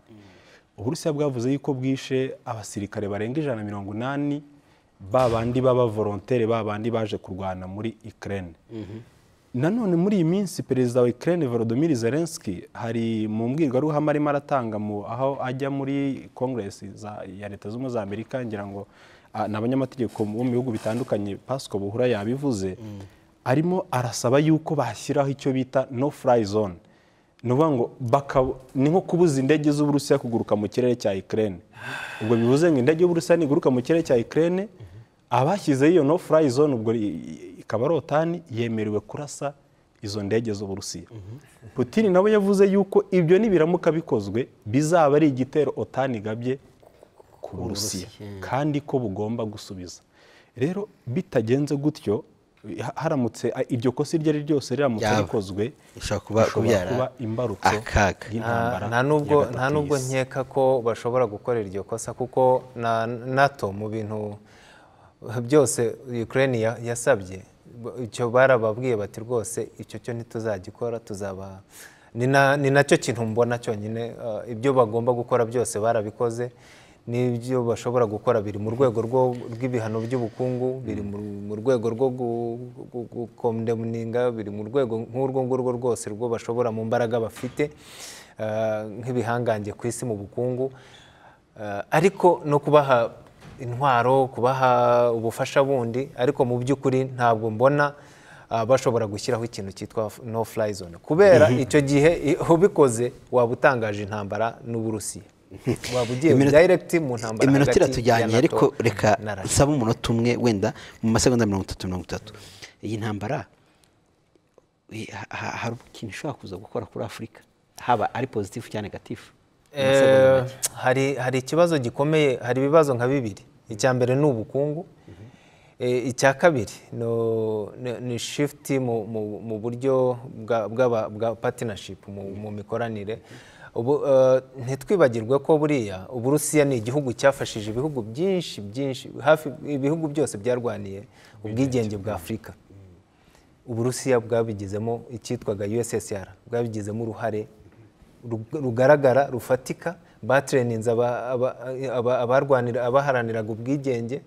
uburusiya bwavuze yuko bwishe abasirikare barenga ijana na mirongo inani babandi baba volontere babandi baje kurwana muri ukraine nanone muri iyi minsi perezida wa Ukraine Volodymyr Zelensky hari mu mbwirwaruhame arimo aratanga mu aho ajya muri Congress za- ya Leta Zunze Ubumwe za Amerika ngira ngo ah, ni abanyamategeko bo mu bihugu bitandukanye Pasco Buhura yabivuze arimo arasaba yuko bashyiraho icyo bita no fly zone ni ukuvuga ngo bakaba ni nko kubuza indege z'uburusiya kuguruka mu kirere cya ikirere ubwo bivuze ngo indege y'uburusiya niguruka mu kirere cya ikirere abashyizeho iyo no furayi zone ubwo i- i- ikaba ari otani yemerewe kurasa izo ndege z'uburusiya Putin nawe yavuze yuko ibyo nibiramuka bikozwe bizaba ari igitero otani igabye ku burusiya kandi ko bugomba gusubiza rero bitagenze gutyo haramutse iryo kosa iryo ari ryo ryose riramutse Byaba. rikozwe Ishobora kuba- bishobora kubyara kuba imbarutso akaga. y'intambara nta nubwo ya gatatu nta nubwo y'isi. nkeka ko bashobora gukorera iryo kosa kuko na nato mu bintu byose Ukraine ya- yasabye b- icyo barababwiye bati rwose icyo cyo ntituzagikora tuzaba ni na- ni nacyo kintu mbona cyonyine eh, ibyo bagomba gukora byose barabikoze n'ibyo bashobora gukora biri mu rwego rwo- rw'ibihano by'ubukungu biri mu mu rwego rwo gukomdemuninga biri mu rwego nk'urwo ngurwo rwose rwo bashobora mu mbaraga bafite eh, nk'ibihangange ku isi mu bukungu Eh, ariko no kubaha intwaro kubaha ubufasha bundi ariko mu by'ukuri ntabwo mbona ah, bashobora gushyiraho ikintu cyitwa f- no fly zone kubera icyo gihe i- ubikoze waba utangaje intambara n'uburusiya waba ugiye Iminota- direct mu ntambara iminota hagati ya iratujyanye NATO ariko reka na Russia. nsaba umunota umwe wenda mu masegonda mirongo itatu mirongo itatu iyi ntambara i- ha- ha- hari ikintu ishobora kuza gukora kuri afurika haba ari pozitifu cyangwa negatifu Mu masegonda Eh, hari hari ikibazo gikomeye hari ibibazo nka bibiri icya mbere ni ubukungu Eh, icya kabiri no- ni- ni shifuti mu mu- mu buryo bwa- bw'aba- bwa patinashipu mu mikoranire Ubu, eh, ntitwibagirwe ko buriya uburusiya ni igihugu cyafashije ibihugu byinshi byinshi hafi ibihugu byose byarwaniye ubwigenge bwa afurika uburusiya bwabigizemo icyitwaga ussr bwabigizemo uruhare rug- rugaragara rufatika batereninze abaharaniraga ubwigenge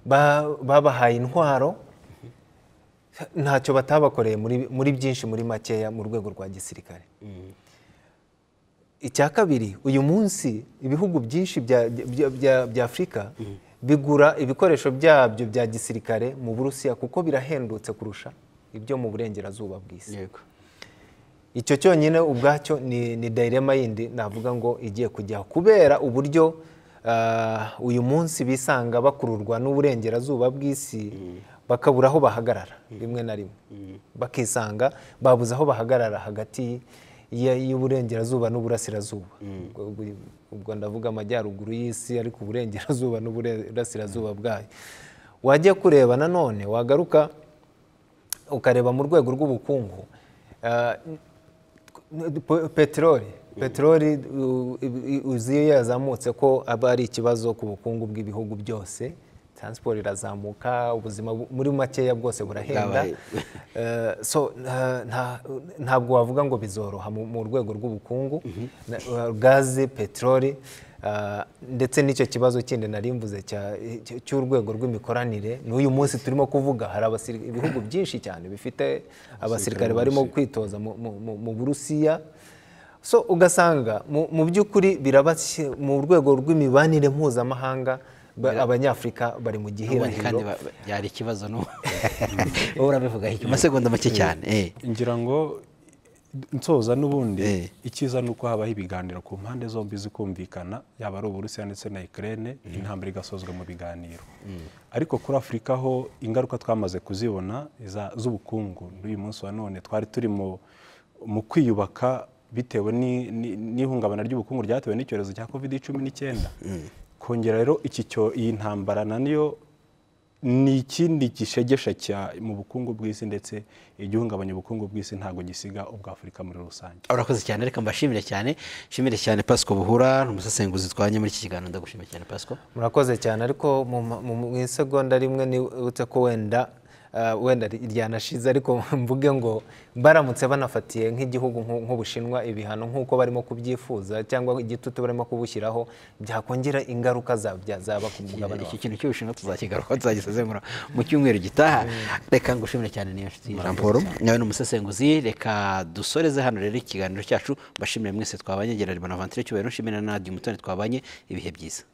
ba- babahaye intwaro ntacyo batabakoreye muri- muri byinshi muri makeya mu rwego rwa gisirikare icya kabiri uyu munsi ibihugu byinshi bya- bya- bya- bya afurika bigura ibikoresho byabyo bya gisirikare mu burusiya kuko birahendutse kurusha ibyo mu burengerazuba bw'isi yego icyo cyonyine ubwacyo ni, ni direma yindi navuga ngo igiye kujyaho kubera uburyo ah, uyu munsi bisanga bakururwa n'uburengerazuba bw'isi bakabura aho bahagarara rimwe na rimwe bakisanga babuze aho bahagarara hagati y- y'uburengerazuba n'uburasirazuba Ubwo- ubwo ndavuga amajyaruguru y'isi ariko uburengerazuba n'uburasirazuba bwayo wajya kureba nanone wagaruka ukareba mu rwego rw'ubukungu eh, pe- peteroli peteroli u- i- uzi iyo yazamutse ko aba ari ikibazo ku bukungu bw'ibihugu byose taransiporo irazamuka ubuzima bu- muri makeya bwose burahenda Bwabaye. Eh, so nta- nta- ntabwo wavuga ngo bizoroha mu- mu rwego rw'ubukungu Na- eh, gaze peteroli eh, ndetse n'icyo kibazo kindi nari mvuze cya- cy- cy'urwego rw'imikoranire n'uyu munsi turimo kuvuga hari abasiri- ibihugu byinshi cyane bifite abasirikare barimo kwitoza mu- mu- mu- mu burusiya so ugasanga mu mu by'ukuri birabashye mu rwego rw'imibanire mpuzamahanga ba- abanyafurika bari mu ubundi kandi gihirahiro ba- ba- byari ikibazo n'ubu wowe urabivuga iki amasegonda make cyane eh. ngira ngo nsoza n'ubundi Eh. icyiza ni uko habaho ibiganiro ku mpande zombi zikumvikana yaba ari uburusiya ndetse na ikirere intambara igasozwa mu biganiro ariko kuri afurika ho ingaruka twamaze kuzibona iza- z'ubukungu n'uyu munsi wa none twari turi mu mu kwiyubaka bitewe ni- ni- n'ihungabana ry'ubukungu ryatewe n'icyorezo cya covid cumi n'icyenda kongera rero iki cyo- iyi ntambara na niyo ni ikindi gishegesha cya- mu bukungu bw'isi ndetse igihungabanya ubukungu bw'isi ntabwo gisiga ubwa afurika muri rusange urakoze cyane reka mbashimire cyane nshimire cyane pasco buhura ni umusesenguzi twanye muri iki kiganiro ndagushimira cyane pasco murakoze cyane ariko mu ma- mu- mu isegonda rimwe nibutse ko wenda ah, wenda ri- ryanashize ariko mvuge ngo baramutse banafatiye nk'igihugu nk'u- nk'ubushinwa ibihano nk'uko barimo kubyifuza cyangwa igitutu barimo kubushyiraho byakongera ingaruka zabya- zaba ku mugabane wa iki kintu cy'ubushinwa tuzakigaruka tuzagisezengura mu cyumweru gitaha reka ngushimire cyane niyo nshuti jean paul nawe ni umusesenguzi reka dusoreze hano rero ikiganiro cyacu mbashimire mwese twabanye gerard bonaventure cyubahiro nshimira na radiyo umutoni twabanye ibihe byiza